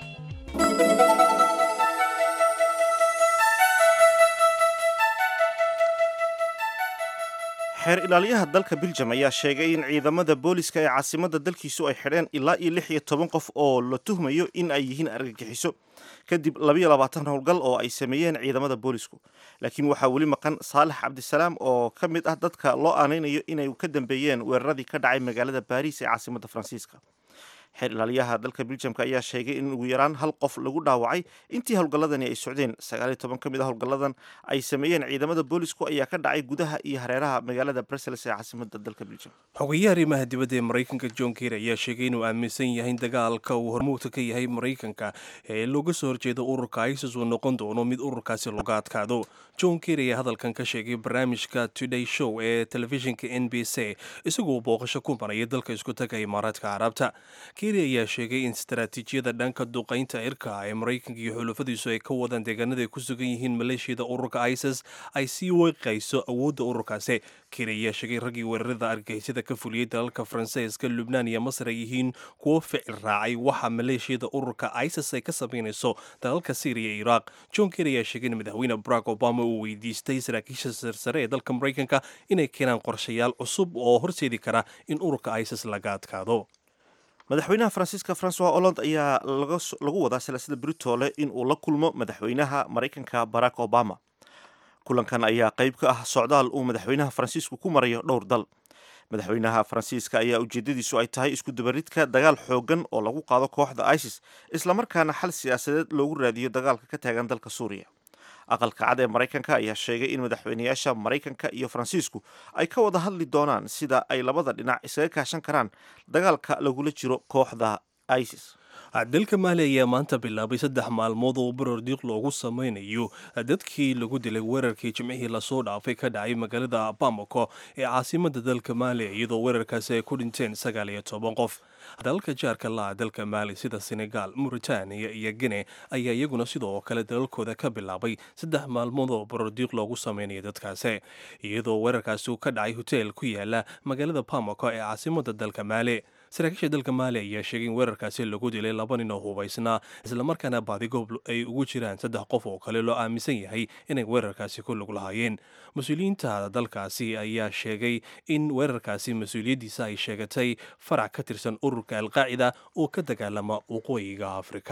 xeer ilaaliyaha dalka biljam ayaa sheegay in ciidamada booliska ee caasimadda dalkiisu ay xidheen ilaa iyo lix iyo toban qof oo la tuhmayo in ay yihiin argagixiso kadib labayo labaatan howlgal oo ay sameeyeen ciidamada boolisku laakiin waxaa weli maqan saalax cabdisalaam oo ka mid ah dadka loo aanaynayo inay ka dambeeyeen weeraradii ka dhacay magaalada baariis ee caasimadda faransiiska xeer ilaaliyaha dalka biljamka ayaa sheegay in ugu yaraan hal qof lagu dhaawacay intii howlgalladani ay socdeen sagaal iyo toban ka mid a howlgalladan ay sameeyeen ciidamada boolisku ayaa ka dhacay gudaha iyo hareeraha magaalada brussels ee caasimadda dalka biljam xogeyaha arrimaha dibadda ee maraykanka john ker ayaa sheegay inuu aaminsan yahay in dagaalka uu hormuudka ka yahay maraykanka ee looga soo horjeeda ururka isis uu noqon doono mid ururkaasi looga adkaado john ker ayaa hadalkan ka sheegay barnaamijka today show ee telefishinka n b c isagoo booqasho ku maraya dalka isku taga imaaraadka carabta keri ayaa sheegay in istaraatiijiyada dhanka duqaynta cirka ee maraykanka iyo xulufadiisu ay ka wadaan deegaanada ay ku sugan yihiin maleeshiyada ururka isis ay sii weeqayso awoodda ururkaasi keri ayaa sheegay raggii weerarada argagixisada ka fuliyey dalalka faransiiska lubnaan iyo masar ay yihiin kuwo ficil raacay waxa maleeshiyada ururka isis ay ka samaynayso dalalka syriya iyo iraaq john keri ayaa sheegay in madaxweyne barack obama uu weydiistay saraakiisha sarsare ee dalka maraykanka inay keenaan qorshayaal cusub oo horseedi kara in ururka isis laga adkaado madaxweynaha faransiiska francois hollande ayaa lagu wadaa silaasada britoole in uu la kulmo madaxweynaha maraykanka barack obama kulankan ayaa qayb ka ah socdaal uu madaxweynaha faransiisku ku marayo dhowr dal madaxweynaha faransiiska ayaa ujeedadiisu ay tahay iskudabaridka dagaal xoogan oo lagu qaado kooxda isis islamarkaana xal siyaasadeed loogu raadiyo dagaalka ka taagan dalka suuriya aqalka cad ee maraykanka ayaa sheegay in madaxweynayaasha maraykanka iyo faransiisku ay ka wada hadli doonaan sida ay labada dhinac isaga kaashan karaan dagaalka lagula jiro kooxda isis dalka maali ayaa maanta bilaabay saddex maalmood oo barar diiq loogu sameynayo dadkii lagu dilay weerarkii jimcihii lasoo dhaafay ka dhacay magaalada bamako ee caasimada dalka maali iyadoo weerarkaasi ay ku dhinteen sagaal iyo toban qof dalalka jaarka la'a dalka maali sida senegal mauritaniya iyo gine ayaa iyaguna sidoo kale dalalkooda ka bilaabay saddex maalmood oo barar diiq loogu sameynaya dadkaasi iyadoo weerarkaasi uu ka dhacay hoteel ku yaala magaalada bamako ee caasimada dalka maali saraakiisha dalka maali ayaa sheegay in weerarkaasi lagu dilay laba nin oo hubaysnaa islamarkaana baadigoob ay ugu jiraan saddex qof oo kale loo aaminsan yahay inay weerarkaasi ku lug lahaayeen mas-uuliyiinta dalkaasi ayaa sheegay in weerarkaasi mas-uuliyaddiisa ay sheegatay farac ka tirsan ururka alqaacida oo ka dagaalama waqooyiga afrika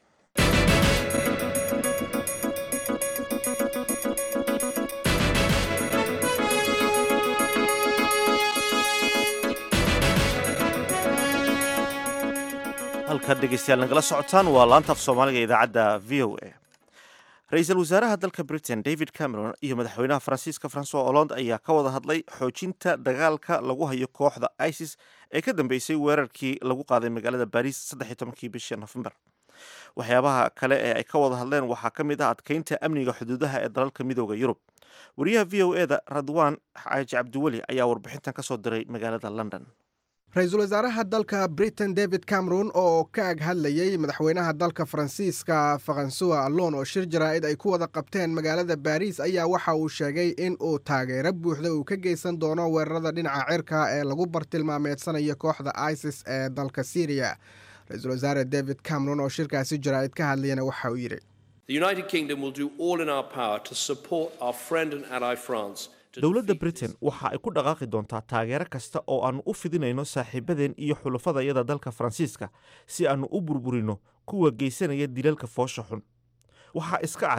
halkaad dhegeystayaal nagala socotaan waa laanta af soomaaliga idaacadda v o a ra-iisul wasaaraha dalka britain david cameron iyo madaxweynaha faransiiska francois hollande ayaa ka wada hadlay xoojinta dagaalka lagu hayo kooxda isis ee ka dambeysay weerarkii lagu qaaday magaalada baris saddex iyo tobankii bishii nofembar waxyaabaha kale ee ay ka wada hadleen waxaa ka mid ah adkeynta amniga xuduudaha ee dalalka midooda yurub wariyaha v o e da radwan xaaji cabdiweli ayaa warbixintan ka soo diray magaalada london ra-iisul wasaaraha dalka britain david cameron oo ka ag hadlayey madaxweynaha dalka faransiiska faransuwa allon oo shir jaraa'id ay ku wada qabteen magaalada baariis ayaa waxa uu sheegay in uu taageero buuxda uu ka geysan doono weerarada dhinaca cirka ee lagu bartilmaameedsanayo kooxda isis ee dalka syriya ra-iisul wasaare david cameron oo shirkaasi jaraa'id ka hadlayana waxa uu yidhi dowladda britain waxa ay ku dhaqaaqi doontaa taageero kasta oo aannu u fidinayno saaxiibadeen iyo xulufadayada dalka faransiiska si aannu u burburino kuwa geysanaya dilalka foosha xun waxaa iska cad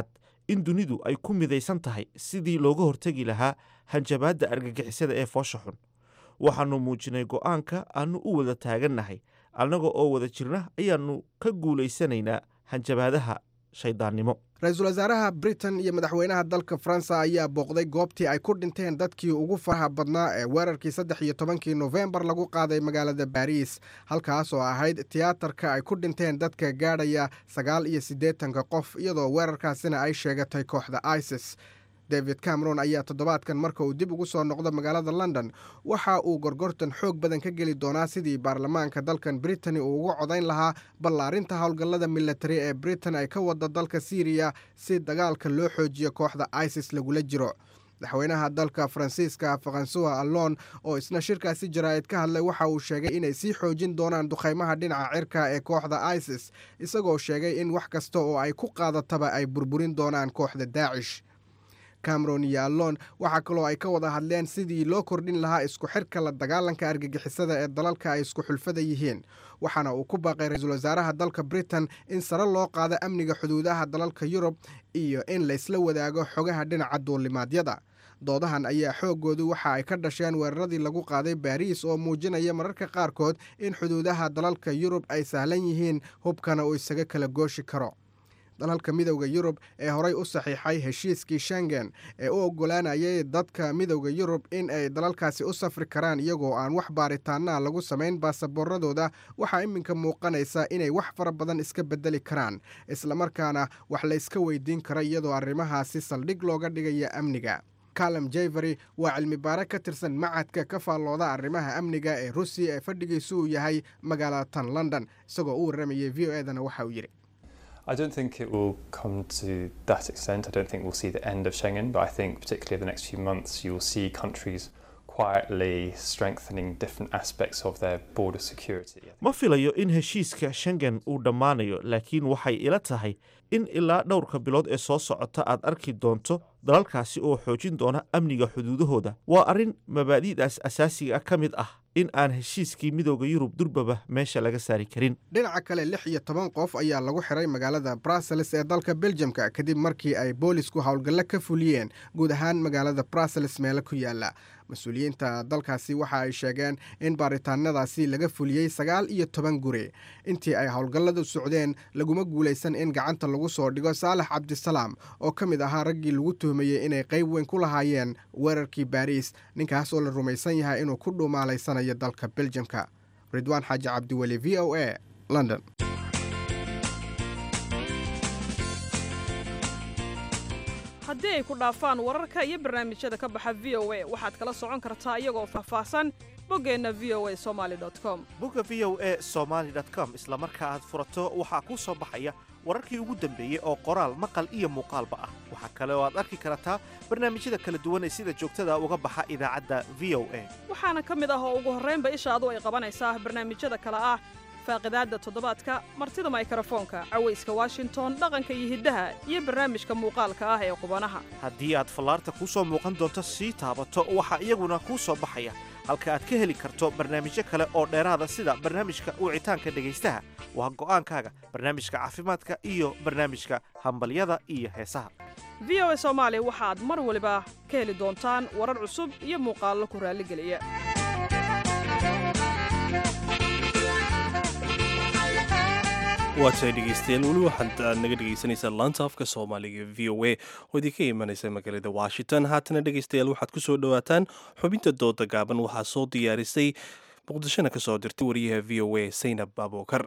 in dunidu ay ku midaysan tahay sidii looga hortegi lahaa hanjabaadda argagixisada ee foosha xun waxaannu muujinay go'aanka aannu u wada taagannahay annaga oo wada jirna ayaannu ka guulaysanaynaa hanjabaadaha shayddaannimo ra-iisul wasaaraha britain iyo madaxweynaha dalka faransa ayaa booqday goobtii ay ku dhinteen dadkii ugu faraha badnaa ee weerarkii saddex iyo tobankii nofembar lagu qaaday magaalada baariis halkaas oo ahayd tiyaatarka ay ku dhinteen dadka gaadhaya sagaal iyo siddeetanka qof iyadoo weerarkaasina ay sheegatay kooxda isis david cameron ayaa toddobaadkan marka uu dib ugu soo noqdo magaalada london waxa uu gorgortan xoog badan ka geli doonaa sidii baarlamaanka dalkan britani uu uga codayn lahaa ballaarinta howlgallada militari ee britain ay ka wada dalka syriya si dagaalka loo xoojiyo kooxda isis lagula jiro madaxweynaha dalka faransiiska faransuwa allon oo isna shirkaasi jaraa'id ka hadlay waxa uu sheegay inay sii xoojin doonaan duqaymaha dhinaca cirka ee kooxda isis isagoo sheegay in wax kasta oo ay ku qaadataba ay burburin doonaan kooxda daacish cameron iyo allon waxaa kaloo ay ka wada hadleen sidii loo kordhin lahaa isku xirka la dagaalanka argagixisada ee dalalka ay isku xulfada yihiin waxaana uu ku baaqay ra-iisul wasaaraha dalka britain in sare loo qaado amniga xuduudaha dalalka yurub iyo in laysla wadaago xogaha dhinaca duulimaadyada doodahan ayaa xooggoodu waxa ay ka dhasheen weeraradii lagu qaaday baariis oo muujinaya mararka qaarkood in xuduudaha dalalka yurub ay sahlan yihiin hubkana uu isaga kala gooshi karo dalalka midowda yurub ee horey u saxiixay heshiiskii shengen ee u oggolaanayay dadka midowda yurub in ay dalalkaasi u safri karaan iyagoo aan wax baaritaanaa lagu samayn baasaboorradooda waxaa iminka muuqanaysa inay wax fara badan iska beddeli karaan islamarkaana wax layska weydiin karo iyadoo arrimahaasi saldhig looga dhigaya amniga calum jevery waa cilmi baare ka tirsan macadka ka faallooda arrimaha amniga ee rusiya ee fadhigiisu uu yahay magaalada tan london isagoo u warramayay v o edana waxa uu yidhi I don't think it will come to that extent. I don't think we'll see the end of Schengen, but I think particularly in the next few months, you will see countries quietly strengthening different aspects of their border security. ma filayo in heshiiska shengen uu dhammaanayo laakiin waxay ila tahay in ilaa dhowrka bilood ee soo socota aad arki doonto dalalkaasi oo xoojin doona amniga xuduudahooda waa arrin mabaadi'daas asaasiga ah ka mid ah in aan heshiiskii midooda yurub durbaba meesha laga saari karin dhinaca kale lix iyo toban qof ayaa lagu xiray magaalada brussels ee dalka beljamka kadib markii ay boolisku howlgallo ka fuliyeen guud ahaan magaalada brussels meelo ku yaala mas-uuliyiinta dalkaasi waxa ay sheegeen in baaritaanadaasi laga fuliyey sagaal iyo toban guri intii ay howlgalladu socdeen laguma guulaysan in gacanta lagu soo dhigo saalax cabdisalaam oo ka mid ahaa raggii lagu tuhmayey inay qayb weyn ku lahaayeen weerarkii baariis ninkaas oo la rumaysan yahay inuu ku dhuumaalaysanayo dalka beljamka ridwaan xaaji cabdiweli v o a london haddii ay ku dhaafaan wararka iyo barnaamijyada ka baxa v o a waxaad kala socon kartaa iyagoo faahfaahsan boggeenna v o a somali com bogga v o a somaali com isla marka aad furato waxaa kuu soo baxaya wararkii ugu dambeeyey oo qoraal maqal iyo muuqaalba ah waxaa kale oo aad arki kartaa barnaamijyada kala duwan ee sida joogtada uga baxa idaacadda v o a waxaana ka mid ah oo ugu horraynba ishaadu ay qabanaysaa barnaamijyada kale ah faaqidaadda toddobaadka martida maykarafoonka cawayska washington dhaqanka iyo hiddaha iyo barnaamijka muuqaalka ah ee qubanaha haddii aad fallaarta kuu soo muuqan doonto sii taabato waxaa iyaguna kuu soo baxaya halka aad ka heli karto barnaamijyo kale oo dheeraada sida barnaamijka wicitaanka dhegaystaha waa go'aankaaga barnaamijka caafimaadka iyo barnaamijka hambalyada iyo heesaha v o a soomaali waxaad mar waliba ka heli doontaan warar cusub iyo muuqaallo ku raalligeliya waatahay dhegeystayaal weli waxaad aad naga dhegeysanaysaa laanta afka soomaaliga v o a oo idinka imanaysa magaalada washington haatana dhegeystayaal waxaad ku soo dhowaataan xubinta dooda gaaban waxaa soo diyaarisay muqdishona ka soo dirtay wariyaha v o a saynab abuukar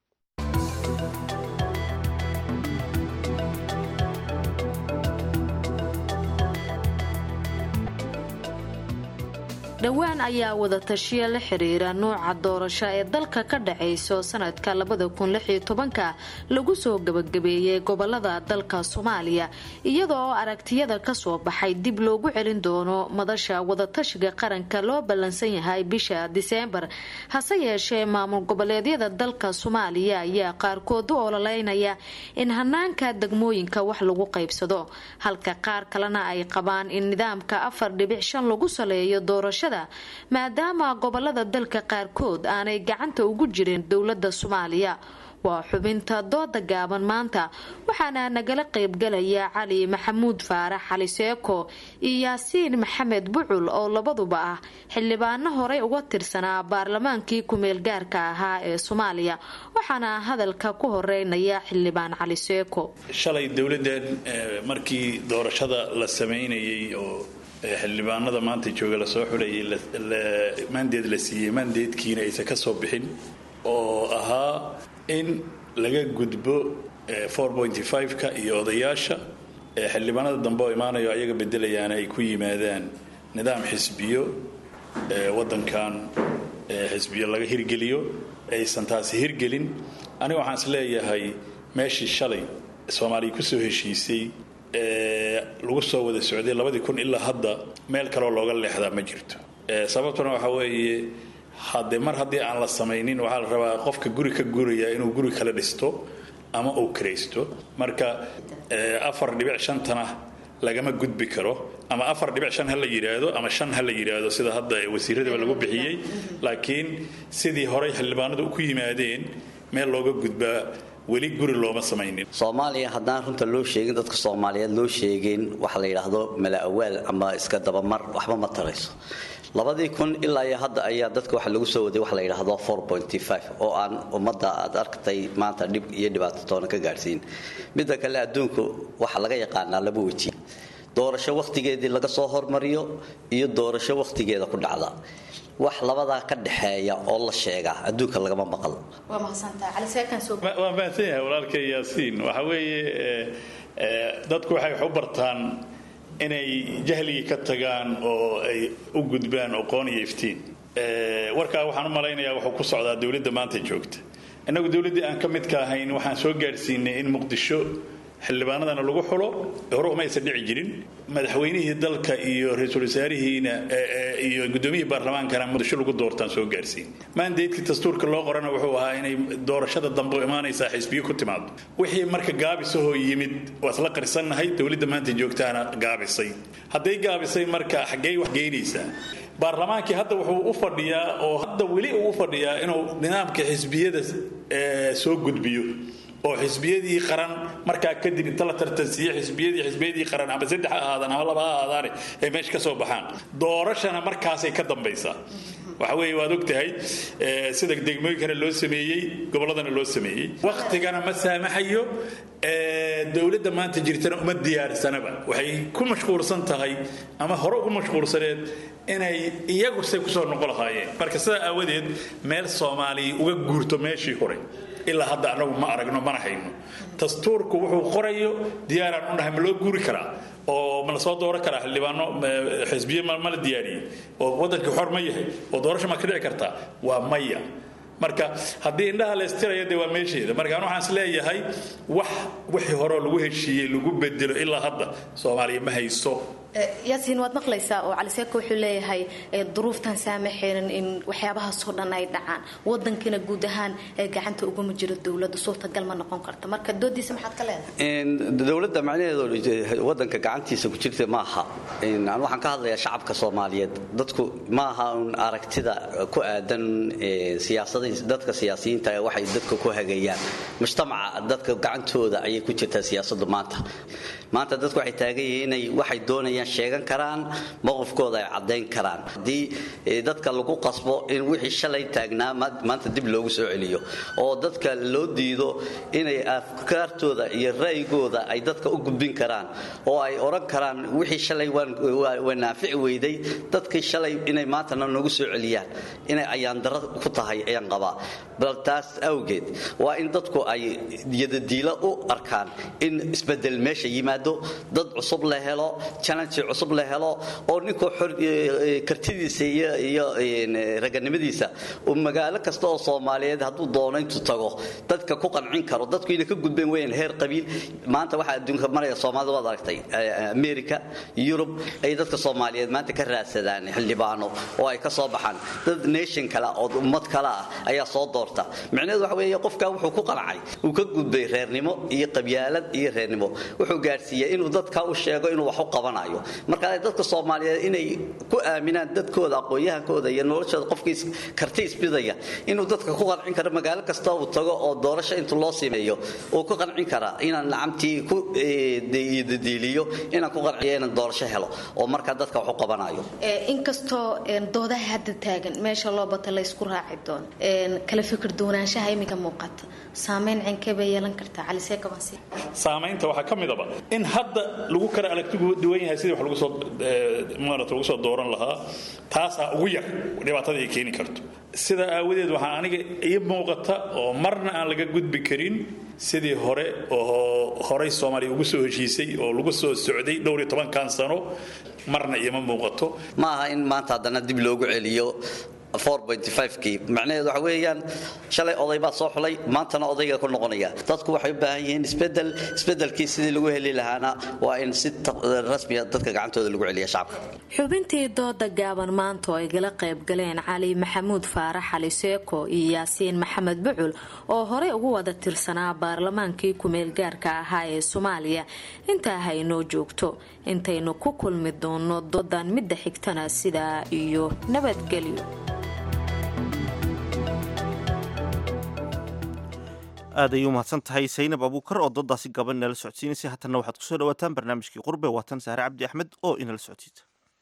dhowaan ayaa wadatashiya la xiriira nuuca doorasho ee dalka ka dhacayso sanadka labada kun lixiyo tobanka lagu soo gabagabeeyey gobolada dalka soomaaliya iyadoo aragtiyada kasoo baxay dib loogu celin doono madasha wadatashiga qaranka loo ballansan yahay bisha diseembar hase yeeshee maamul goboleedyada dalka soomaaliya ayaa qaarkood u ololeynaya in hanaanka degmooyinka wax lagu qaybsado halka qaar kalena ay qabaan in nidaamka afar dhibic shan lagu saleeyo doorashada maadaama gobolada dalka qaarkood aanay gacanta ugu jirin dowlada soomaaliya waa xubinta dooda gaaban maanta waxaana nagala qaybgalaya cali maxamuud faarax cali seeko iyo yaasiin maxamed bucul oo labaduba ah xildhibaano horey uga tirsanaa baarlamaankii ku-meelgaarka ahaa ee soomaaliya waxaana hadalka ku horeynaya xildhibaan cali seeko shalay dowladdan markii doorashada la samaynayay oo xildhibaanada maanta jooga lasoo xulayay maandeed la siiyey maandeedkiina aysan ka soo bixin oo ahaa in laga gudbo ka iyo odayaasha xildhibaanada dambe oo imaanayo ayaga bedelayaana ay ku yimaadaan nidaam xisbiyo wadankan xisbiyo laga hirgeliyo aysan taasi hirgelin aniga waxaan is leeyahay meeshii shalay soomaaliya kusoo heshiisay lagu soo wada socday labadii kun ilaa hadda meel kaloo looga leexdaa ma jirto sababtuna waxaa weeye hadde mar haddii aan la samaynin waxaa la rabaa qofka guri ka guraya inuu guri kala dhisto ama uu kiraysto marka afar dhibic shantana lagama gudbi karo ama afar dhibic shan ha la yidhaahdo ama shan ha la yidhaahdo sida hadda wasiiradaba lagu bixiyey laakiin sidii horey xildhibaanadu ku yimaadeen meel looga gudbaa weli guri looma samaynin soomaaliya haddaan runta loo sheegin dadka soomaaliyeed loo sheegin waxa la yidhaahdo mala-awaal ama iska dabamar waxba ma tarayso labadii kun ilaa iyo hadda ayaa dadka waxa lagu soo waday waxa la yidhaahdo oo aan ummadda aad arktay maanta dhib iyo dhibaato toona ka gaadhsiin midda kale adduunku waxa laga yaqaanaa laba weji doorasho wakhtigeedii laga soo hormariyo iyo doorasho wakhtigeeda ku dhacda wax labadaa ka dhexeeya oo la sheegaa adduunka lagama maqal waan fahansan yahay walaalkay yaasiin waxa weeye dadku waxay wax u bartaan inay jahligii ka tagaan oo ay u gudbaan aqoon iyo iftiin warkaa waxaan u malaynayaa wuxuu ku socdaa dowladda maanta joogta innagu dowladdii aan ka midka ahayn waxaan soo gaadhsiinay in muqdisho xildhibaanadana lagu xulo hore umaysan dhici jirin madaxweynihii dalka iyo ra-iisul wasaarihiina iyo gudoomiyihii baarlamaankana muqdisho lagu doortaan soo gaarsiin maandeedkii dastuurka loo qorana wuxuu ahaa inay doorashada dambe imaanaysaa xisbiyo ku timaado wixii marka gaabisahoo yimid waa isla qarsannahay dowladda maanta joogtaana gaabisay hadday gaabisay marka xaggey wax geynaysaa baarlamaankii hadda wuxuu u fadhiyaa oo hadda weli uu u fadhiyaa inuu nidaamka xisbiyada soo gudbiyo oo xisbiyadii qaran markaa kadib inta la tartansiiye xisbiyadii xisbiyadii qaran ama saddex ha ahaadaan ama laba ha ahaadaane ay meesha ka soo baxaan doorashana markaasay ka dambaysaa waxa weeye waad ogtahay sida degmooyinkana loo sameeyey gobolladana loo sameeyey wakhtigana ma saamaxayo dowladda maanta jirtana uma diyaarsanaba waxay ku mashquulsan tahay ama hore ugu mashquulsaneed inay iyagu say kusoo noqon lahaayeen marka sidaa aawadeed meel soomaaliya uga guurto meeshii hore ilaa hadda anagu ma aragno mana hayno dastuurku wuxuu qorayo diyaaraan u nahay ma loo guuri karaa oo ma la soo dooran karaa xildhibaano xisbiye ma la diyaariyey oo waddankii xor ma yahay oo doorasho ma ka dhici kartaa waa maya marka haddii indhaha la istirayo dee waa meesheeda marka an waxaan is leeyahay wax wixii horeo lagu heshiiyey lagu bedelo ilaa hadda soomaaliya ma hayso yaasiin waad maqlaysaa oo cali seeko wuxuu leeyahay duruuftan saamaxaynan in waxyaabahaasoo dhan ay dhacaan wadankina guud ahaan gacanta uguma jiro dowladda suurtagal ma noqon karta marka doodiisa maxaad ka leedahay dowladda macnaheedu wadanka gacantiisa ku jirta maaha aan waxaan ka hadlayaa shacabka soomaaliyeed dadku maaha un aragtida ku aadan siyaasada dadka siyaasiyiinta waxay dadka ku hagayaan mujtamaca dadka gacantooda ayay ku jirtaa siyaasadu maanta maanta dadku waxay taagan yihiin inay waxay doonayaan sheegan karaan mowqifkooda ay caddayn karaan haddii dadka lagu qasbo in wixii shalay taagnaa maanta dib loogu soo celiyo oo dadka loo diido inay afkaartooda iyo ra'yigooda ay dadka u gudbin karaan oo ay odhan karaan wixii shalay waa naafici weyday dadkii shalay inay maantana noogu soo celiyaan inay ayaandaro ku tahay ayaan qabaa bal taas awgeed waa in dadku ay yadadiilo u arkaan in isbedel meesha yimaado dad cusub la helo challenge cusub la helo oo ninkuu kartidiisa iyo raganimadiisa uu magaalo kasta oo soomaaliyeed hadduu doono intuu tago dadka ku qancin karo dadku inay ka gudbeen weyaan heer qabiil maanta waxaa adduunka maraya soomaalida waad aragtay america yurub ay dadka soomaaliyeed maanta ka raadsadaan xildhibaano oo ay ka soo baxaan dad nation kale oo ummad kale ah ayaa soo doorta micnaheedu waxa weeye qofkaa wuxuu ku qancay uu ka gudbay reernimo iyo qabyaalad iyo reernimo wuxuu gaadhsiin gaarsiiya inuu dadka u sheego inuu wax u qabanayo marka dadka soomaaliyeed inay ku aaminaan dadkooda aqoon-yahankooda iyo noloshooda qofkii karti isbidaya inuu dadka ku qancin karo magaalo kasta uu tago oo doorasho inta loo sameeyo uu ku qancin karaa inaan lacamtii ku diiliyo inaan ku qanciyo inaan doorasho helo oo markaa dadka wax u qabanayo inkastoo doodaha hadda taagan meesha loo bata laysku raaci doono kala fikir duwanaanshaha iminka muuqata saameyn cenkee bay yeelan kartaa cali seekabansi saamaynta waxaa ka midaba in hadda lagu kala aragtigu duwan yahay sidii wax lagu soo maarata lagu soo dooran lahaa taasaa ugu yar dhibaatada ay keeni karto sidaa aawadeed waxaa aniga ii muuqata oo marna aan laga gudbi karin sidii hore oo horey soomaaliya ugu soo heshiisay oo lagu soo socday dhowr iyo tobankan sano marna iima muuqato ma aha in maanta haddana dib loogu celiyo kii macnaheedu waxa weeyaan shalay oday baad soo xulay maantana odayga ku noqonaya dadku waxay u baahan yihiin isbedel isbedelkii sidii lagu heli lahaana waa in si rasmiya dadka gacantooda lagu celiya shacabka xubintii dooda gaaban maanta oo ay gala qayb galeen cali maxamuud faarax cali seeko iyo yaasiin maxamed bucul oo horey ugu wada tirsanaa baarlamaankii kumeel gaarka ahaa ee soomaaliya intaa haynoo joogto intaynu ku kulmi doono doodan midda xigtana sidaa iyo nabadgelyo aad ayay u mahadsan tahay saynab abuukar oo doodaasi gaban inala socodsiinaysay haatanna waxaad kusoo dhawaataan barnaamijkii qurbe waatan saare cabdi axmed oo inala socodsiisa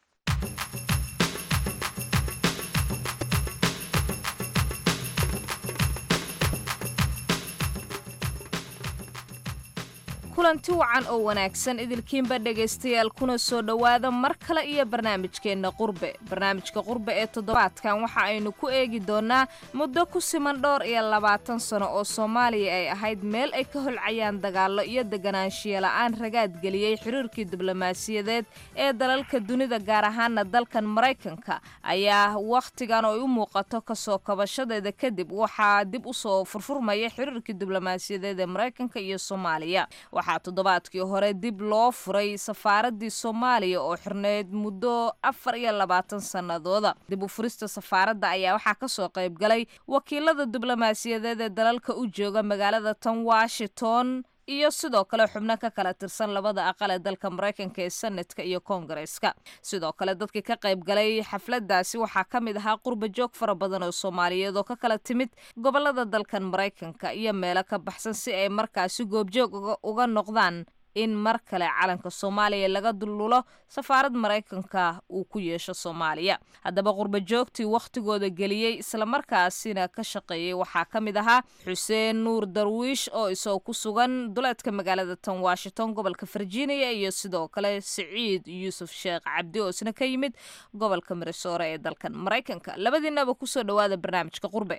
kulanti wacan oo wanaagsan idilkiinba dhegaystayaal kuna soo dhowaada mar kale iyo barnaamijkeenna qurbe barnaamijka qurbe ee toddobaadkan waxa aynu ku eegi doonnaa muddo ku siman dhowr iyo labaatan sano oo soomaaliya ay ahayd meel ay ka holcayaan dagaallo iyo deganaanshiya la'aan ragaadgeliyey xiriirkii diblomaasiyadeed ee dalalka dunida gaar ahaana dalkan maraykanka ayaa wakhtigan oo ay u muuqato kasoo kabashadeeda kadib waxaa dib u soo furfurmaya xiriirkii diblomaasiyadeed ee maraykanka iyo soomaaliya waxaa toddobaadkii hore dib loo furay safaaradii soomaaliya oo xirneyd muddo afar iyo labaatan sannadooda dib u furista safaaradda ayaa waxaa kasoo qayb galay wakiilada diblomaasiyadeed ee dalalka u jooga magaalada tan washington iyo sidoo kale xubno ka kala tirsan labada aqal ee dalka maraykanka ee senatka iyo koongareeska sidoo kale dadkii ka qayb galay xafladaasi waxaa ka mid ahaa qurba joog fara badan oo soomaaliyeed oo ka kala timid gobolada dalkan maraykanka iyo meelo ka baxsan si ay markaasi goobjoog uga noqdaan in mar kale calanka soomaaliya laga dullulo safaarad maraykanka uu ku yeesho soomaaliya haddaba qurba joogtii wakhtigooda geliyey islamarkaasina ka shaqeeyey waxaa ka mid ahaa xuseen nuur darwiish oo isagoo ku sugan duleedka magaalada tan washington gobolka virginia iyo sidoo kale siciid yuusuf sheekh cabdi oo isna ka yimid gobolka mirisoore ee dalkan maraykanka labadiinaba kusoo dhowaada barnaamijka qurbe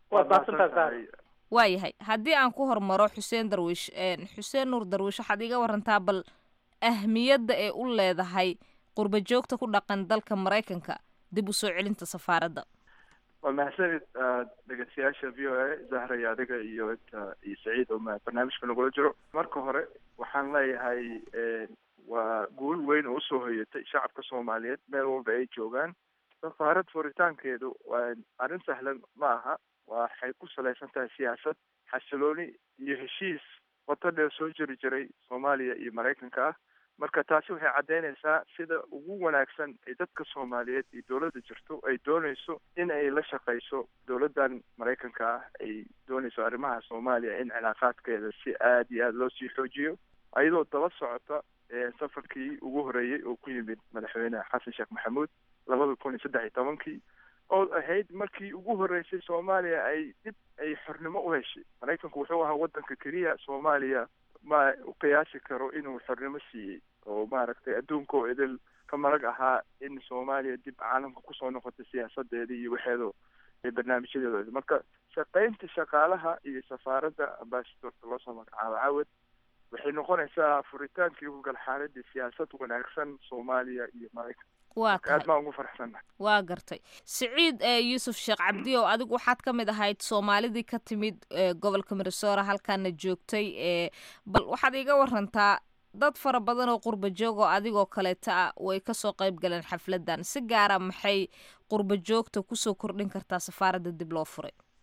waayahay haddii aan ku hormaro xuseen darwiish xuseen nuur darwiish waxaad iga warantaa bal ahmiyadda ee u leedahay qurba joogta ku dhaqan dalka maraykanka dib u soo celinta safaaradda waa mahadsanid dhegeystayaasha v o a zahra iyo adiga iyo iyo saciid oo barnaamijka nagula jiro marka hore waxaan leeyahay waa guul weyn oo usoo hoyatay shacabka soomaaliyeed meel walba ay joogaan safaarad furitaankeedu waa arrin sahlan ma aha waxay ku salaysan tahay siyaasad xasilooni iyo heshiis wado dheer soo jiri jiray soomaaliya iyo maraykanka ah marka taasi waxay caddeynaysaa sida ugu wanaagsan ay dadka soomaaliyeed iyo dowladda jirto ay doonayso in ay la shaqayso dowladdan maraykanka ah ay doonayso arrimaha soomaaliya in cilaaqaadkeeda si aada iyo aada loo sii xoojiyo ayadoo daba socota safarkii ugu horeeyey oo ku yimid madaxweyne xasan sheekh maxamuud labada kun iyo saddex iyo tobankii oo ahayd markii ugu horreysay soomaaliya ay dib ay xornimo u heshay maraykanku wuxuu ahaa waddanka keliya soomaaliya ma u qiyaasi karo inuu xornimo siiyey oo maaragtay adduunka oo idil ka marag ahaa in soomaaliya dib caalamka kusoo noqotay siyaasadeeda iyo waxeedo barnaamijyadeeda marka shaqaynta shaqaalaha iyo safaaradda ambasadorka loosoo magacaabo cawad waxay noqonaysaa furitaankii ugal xaaladii siyaasad wanaagsan soomaaliya iyo maraykan waa aad baan ugu faraxsannahay waa gartay siciid yuusuf sheekh cabdi oo adigu waxaad ka mid ahayd soomaalidii ka timid gobolka minnesora halkaana joogtay bal waxaad iiga warantaa dad fara badan oo qurba joog oo adigoo kaleeta ah way kasoo qayb galeen xafladan si gaara maxay qurba joogta kusoo kordhin kartaa safaaradda dib loo furay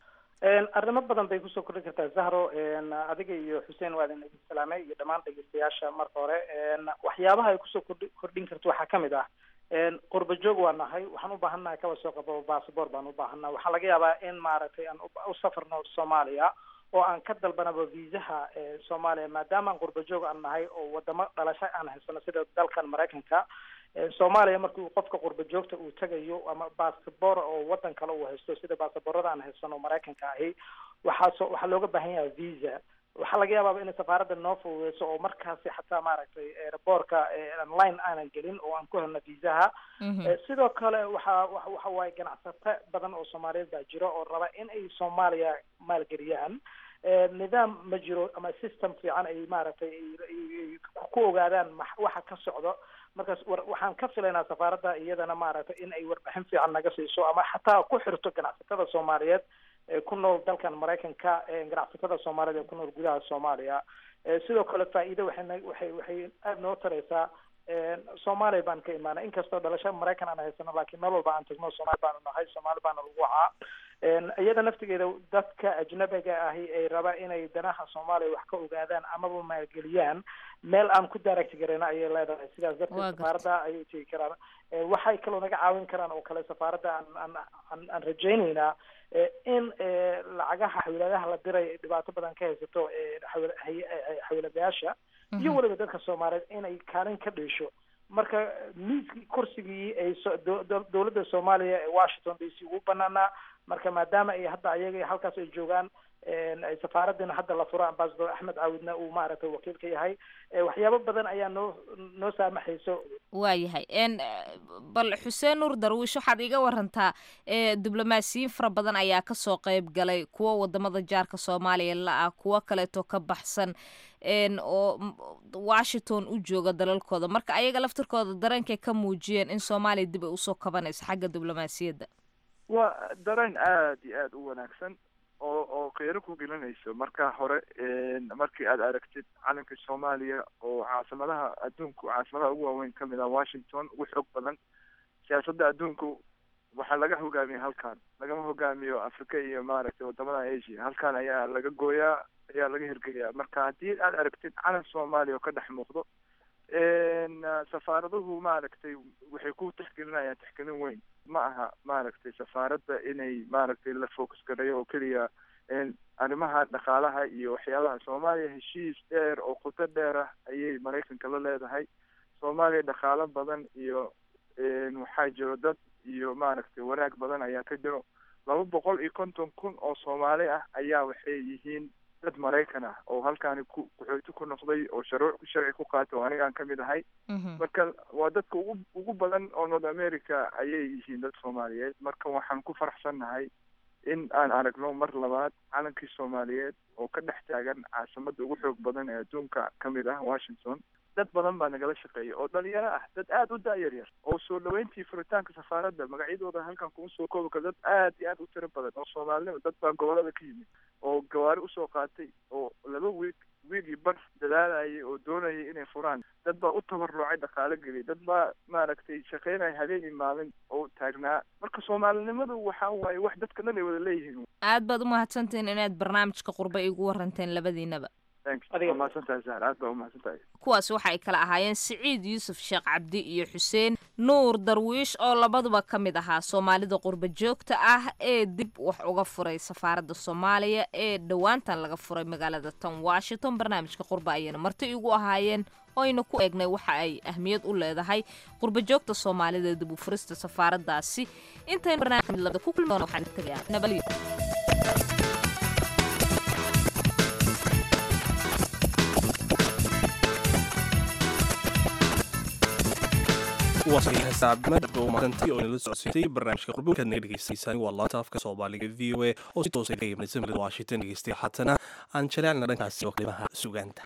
arrimo badan bay kusoo kordhin kartaa zahro adiga iyo xuseen waa idin idin salaamay iyo dhammaan dhegeystayaasha marka hore waxyaabaha ay kusoo kordhi kordhin karto waxaa kamid ah qurba joog waa nahay waxaan u baahannahay kaba soo qabo bassabor baan u baahannaha waxaa laga yaabaa in maaragtay aan u safarno soomaaliya oo aan ka dalbanaba viisaha soomaaliya maadaama aan qurba joog aan nahay oo wadamo dhalasho aan haysano sida dalkan maraykanka soomaaliya markii uu qofka qurba joogta uu tegayo ama bassabor oo wadan kale uu haysto sida bassaborada aan haysano maraykanka ahi waxaa so waxaa looga baahan yahay visa waxaa laga yaabaaba inay safaaradda noo fududeyso oo markaasi xataa maaragtay airboortka online aanan gelin oo aan ku helno viisaha sidoo kale waxa waxa waaye ganacsato badan oo soomaaliyeed baa jiro oo raba in ay soomaaliya maalgeliyaan nidaam ma jiro ama system fiican ay maaragtay ku ogaadaan waxa ka socdo markaas waxaan ka filaynaa safaaradda iyadana maaragtay in ay warbixin fiican naga siiso ama xataa ku xirto ganacsatada soomaaliyeed ee ku nool dalkan maraykanka ganacsatada soomaaliyeed ee ku nool gudaha soomaaliya sidoo kale faa'iido waxay waxay waxay aada noo taraysaa soomaaliya baan ka imaanay inkastoo dhalasho maraykan aan haysano laakiin meel walba aan tagno soomaali baanu nahay soomaali baana lagu wacaa iyada naftigeeda dadka ajnabiga ahi ay raba inay danaha soomaaliya wax ka ogaadaan amaba maalgeliyaan meel aan ku direct garayna ayay leedahay sidaas darteed safaaradda ayay tegi karaan waxay kaloo naga caawin karaan oo kale safaaradda aan aan aan aan rajaynaynaa in lacagaha xawiladaha la diray dhibaato badan ka haysato xawiladayaasha iyo weliba dadka soomaaliyeed inay kaalin ka dhiisho marka miiskii kursigii ay dowladda soomaaliya ee washington d c ugu banaanaa marka maadaama ay hadda ayaga halkaas ay joogaan ay safaaraddina hadda la furo ambasador axmed caawidna uu maaragtay wakiil ka yahay waxyaabo badan ayaa noo noo saamaxayso waayahay n bal xuseen nuur darwiish waxaad iga warantaa diblomaasiyiin fara badan ayaa kasoo qeyb galay kuwa wadamada jaarka soomaaliya la-ah kuwo kaleeto ka baxsan oo washington u jooga dalalkooda marka ayaga laftirkooda dareenkay ka muujiyeen in soomaaliya dib ay usoo kabanayso xagga diblomaasiyadda waa dareen aada iyo aada u wanaagsan oo oo qeyro ku gelinayso marka hore markii aad aragtid calanka soomaaliya oo caasimadaha adduunku caasimadaha ugu waaweyn kamid ah washington ugu xoog badan siyaasadda adduunku waxaa laga hogaamiya halkan lagama hogaamiyo africa iyo maaragtay wadamada asia halkan ayaa laga gooyaa ayaa laga hirgeliyaa marka haddii aad aragtid calan soomaaliya oo ka dhex muuqdo safaaraduhu maaragtay waxay ku tixgelinayaan tixgelin weyn ma aha maaragtay safaaradda inay maaragtay la focus gareeyo oo keliya arrimaha dhaqaalaha iyo waxyaabaha soomaaliya heshiis dheer oo qoto dheer ah ayay maraykanka la leedahay soomaaliya dhaqaalo badan iyo waxaa jiro dad iyo maaragtay wanaag badan ayaa ka jiro laba boqol iyo konton kun oo soomaali ah ayaa waxay yihiin dad maraykan ah oo halkaani ku qaxooti ku noqday oo sharuuc sharci ku qaatay oo anigaan kamid ahay marka waa dadka ugu ugu badan oo north america ayay yihiin dad soomaaliyeed marka waxaan ku faraxsannahay in aan aragno mar labaad calankii soomaaliyeed oo ka dhex taagan caasimada ugu xoog badan ee adduunka kamid ah washington dad badan baa nagala shaqeeya oo dhalinyaro ah dad aada u da-yar yar oo soo dhaweyntii furitaanka safaaradda magacyadooda halkan kuma soo koobi karo dad aada iyo aada u tiro badan oo soomaalinimo dad baa gobolada ka yimid oo gawaari usoo qaatay oo laba wiig wiigii bar dadaalayay oo doonayay inay furaan dad baa u tabarucay dhaqaalo geliyay dad baa maaragtay shaqeynaya habeen iyo maalin oo taagnaa marka soomaalinimadu waxa waaye wax dadka dhan ay wada leeyihiin aad baad umahadsantihiin inaad barnaamijka qurbe igu waranteen labadiinaba kuwaas waxa ay kala ahaayeen siciid yuusuf sheekh cabdi iyo xuseen nuur darwiish oo labaduba ka mid ahaa soomaalida qurba joogta ah ee dib wax uga furay safaaradda soomaaliya ee dhowaantan laga furay magaalada tan washington barnaamijka qurba ayayna marti igu ahaayeen oyna ku eegnay waxa ay ahmiyad u leedahay qurba joogta soomaalida dib u furista safaaraddaasi intayn barnaamij ku kulmi doona waxaan tagayaa nabadyo barnaamijka qurbukaad naga dhegeysaneysaan waa laanta afka soomaaliga v o a oo si toosa ka imanaysa magaalada washington dhegeystay haatana aan jaleecna dhankaasi oo qiimaha sugaanta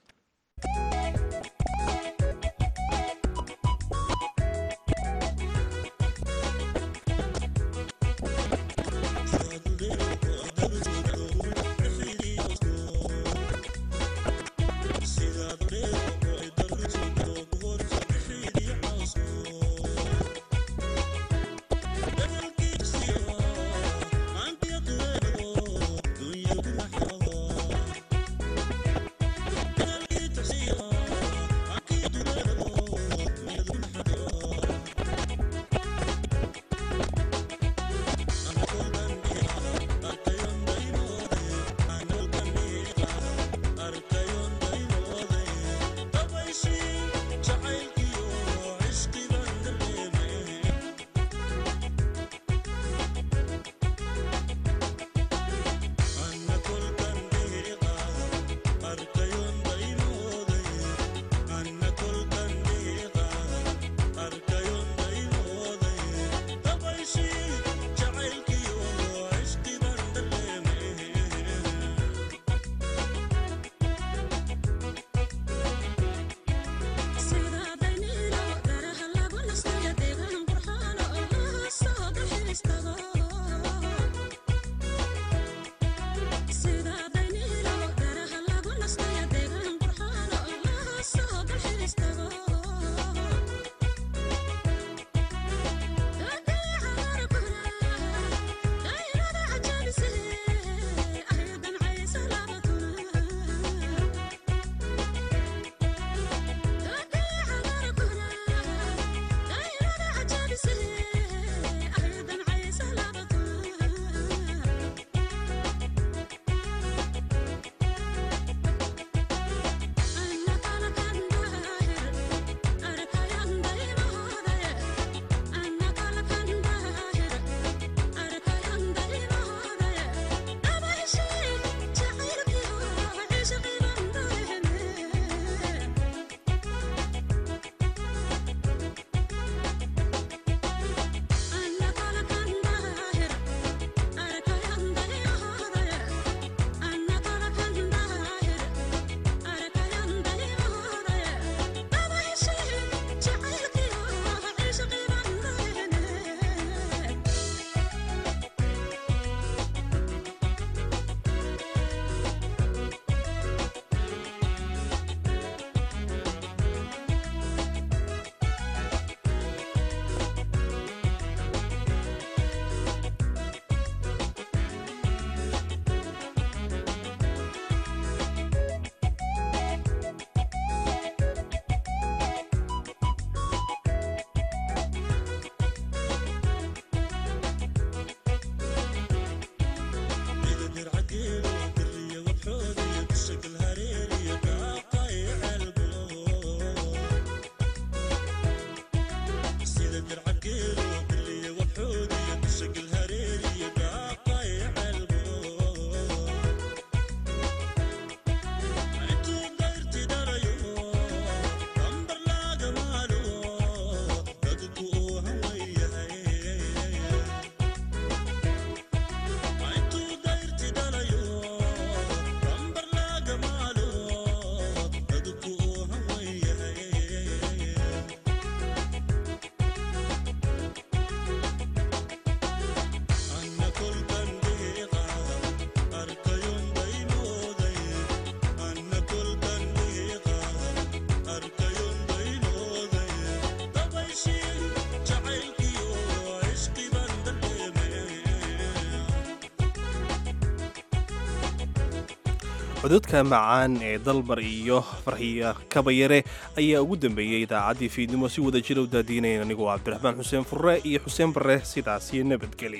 cododka macaan ee dalmar iyo farxiya kabayare ayaa ugu dambeeyey idaacaddii fiidnimo si wada jira u daadiinayn anigoo cabdiraxmaan xuseen furre iyo xuseen barre sidaasi nabadgeli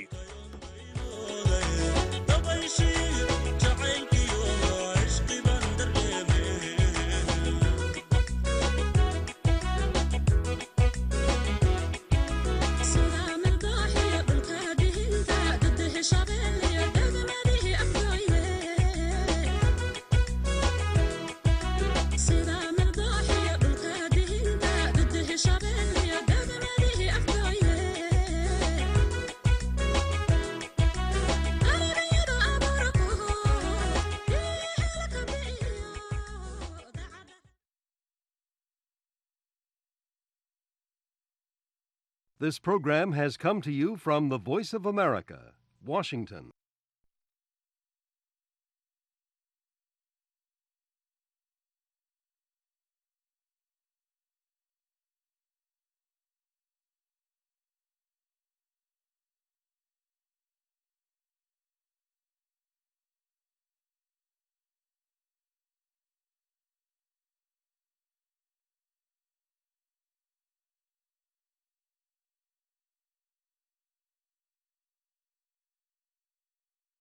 This program has come to you from the Voice of America, Washington.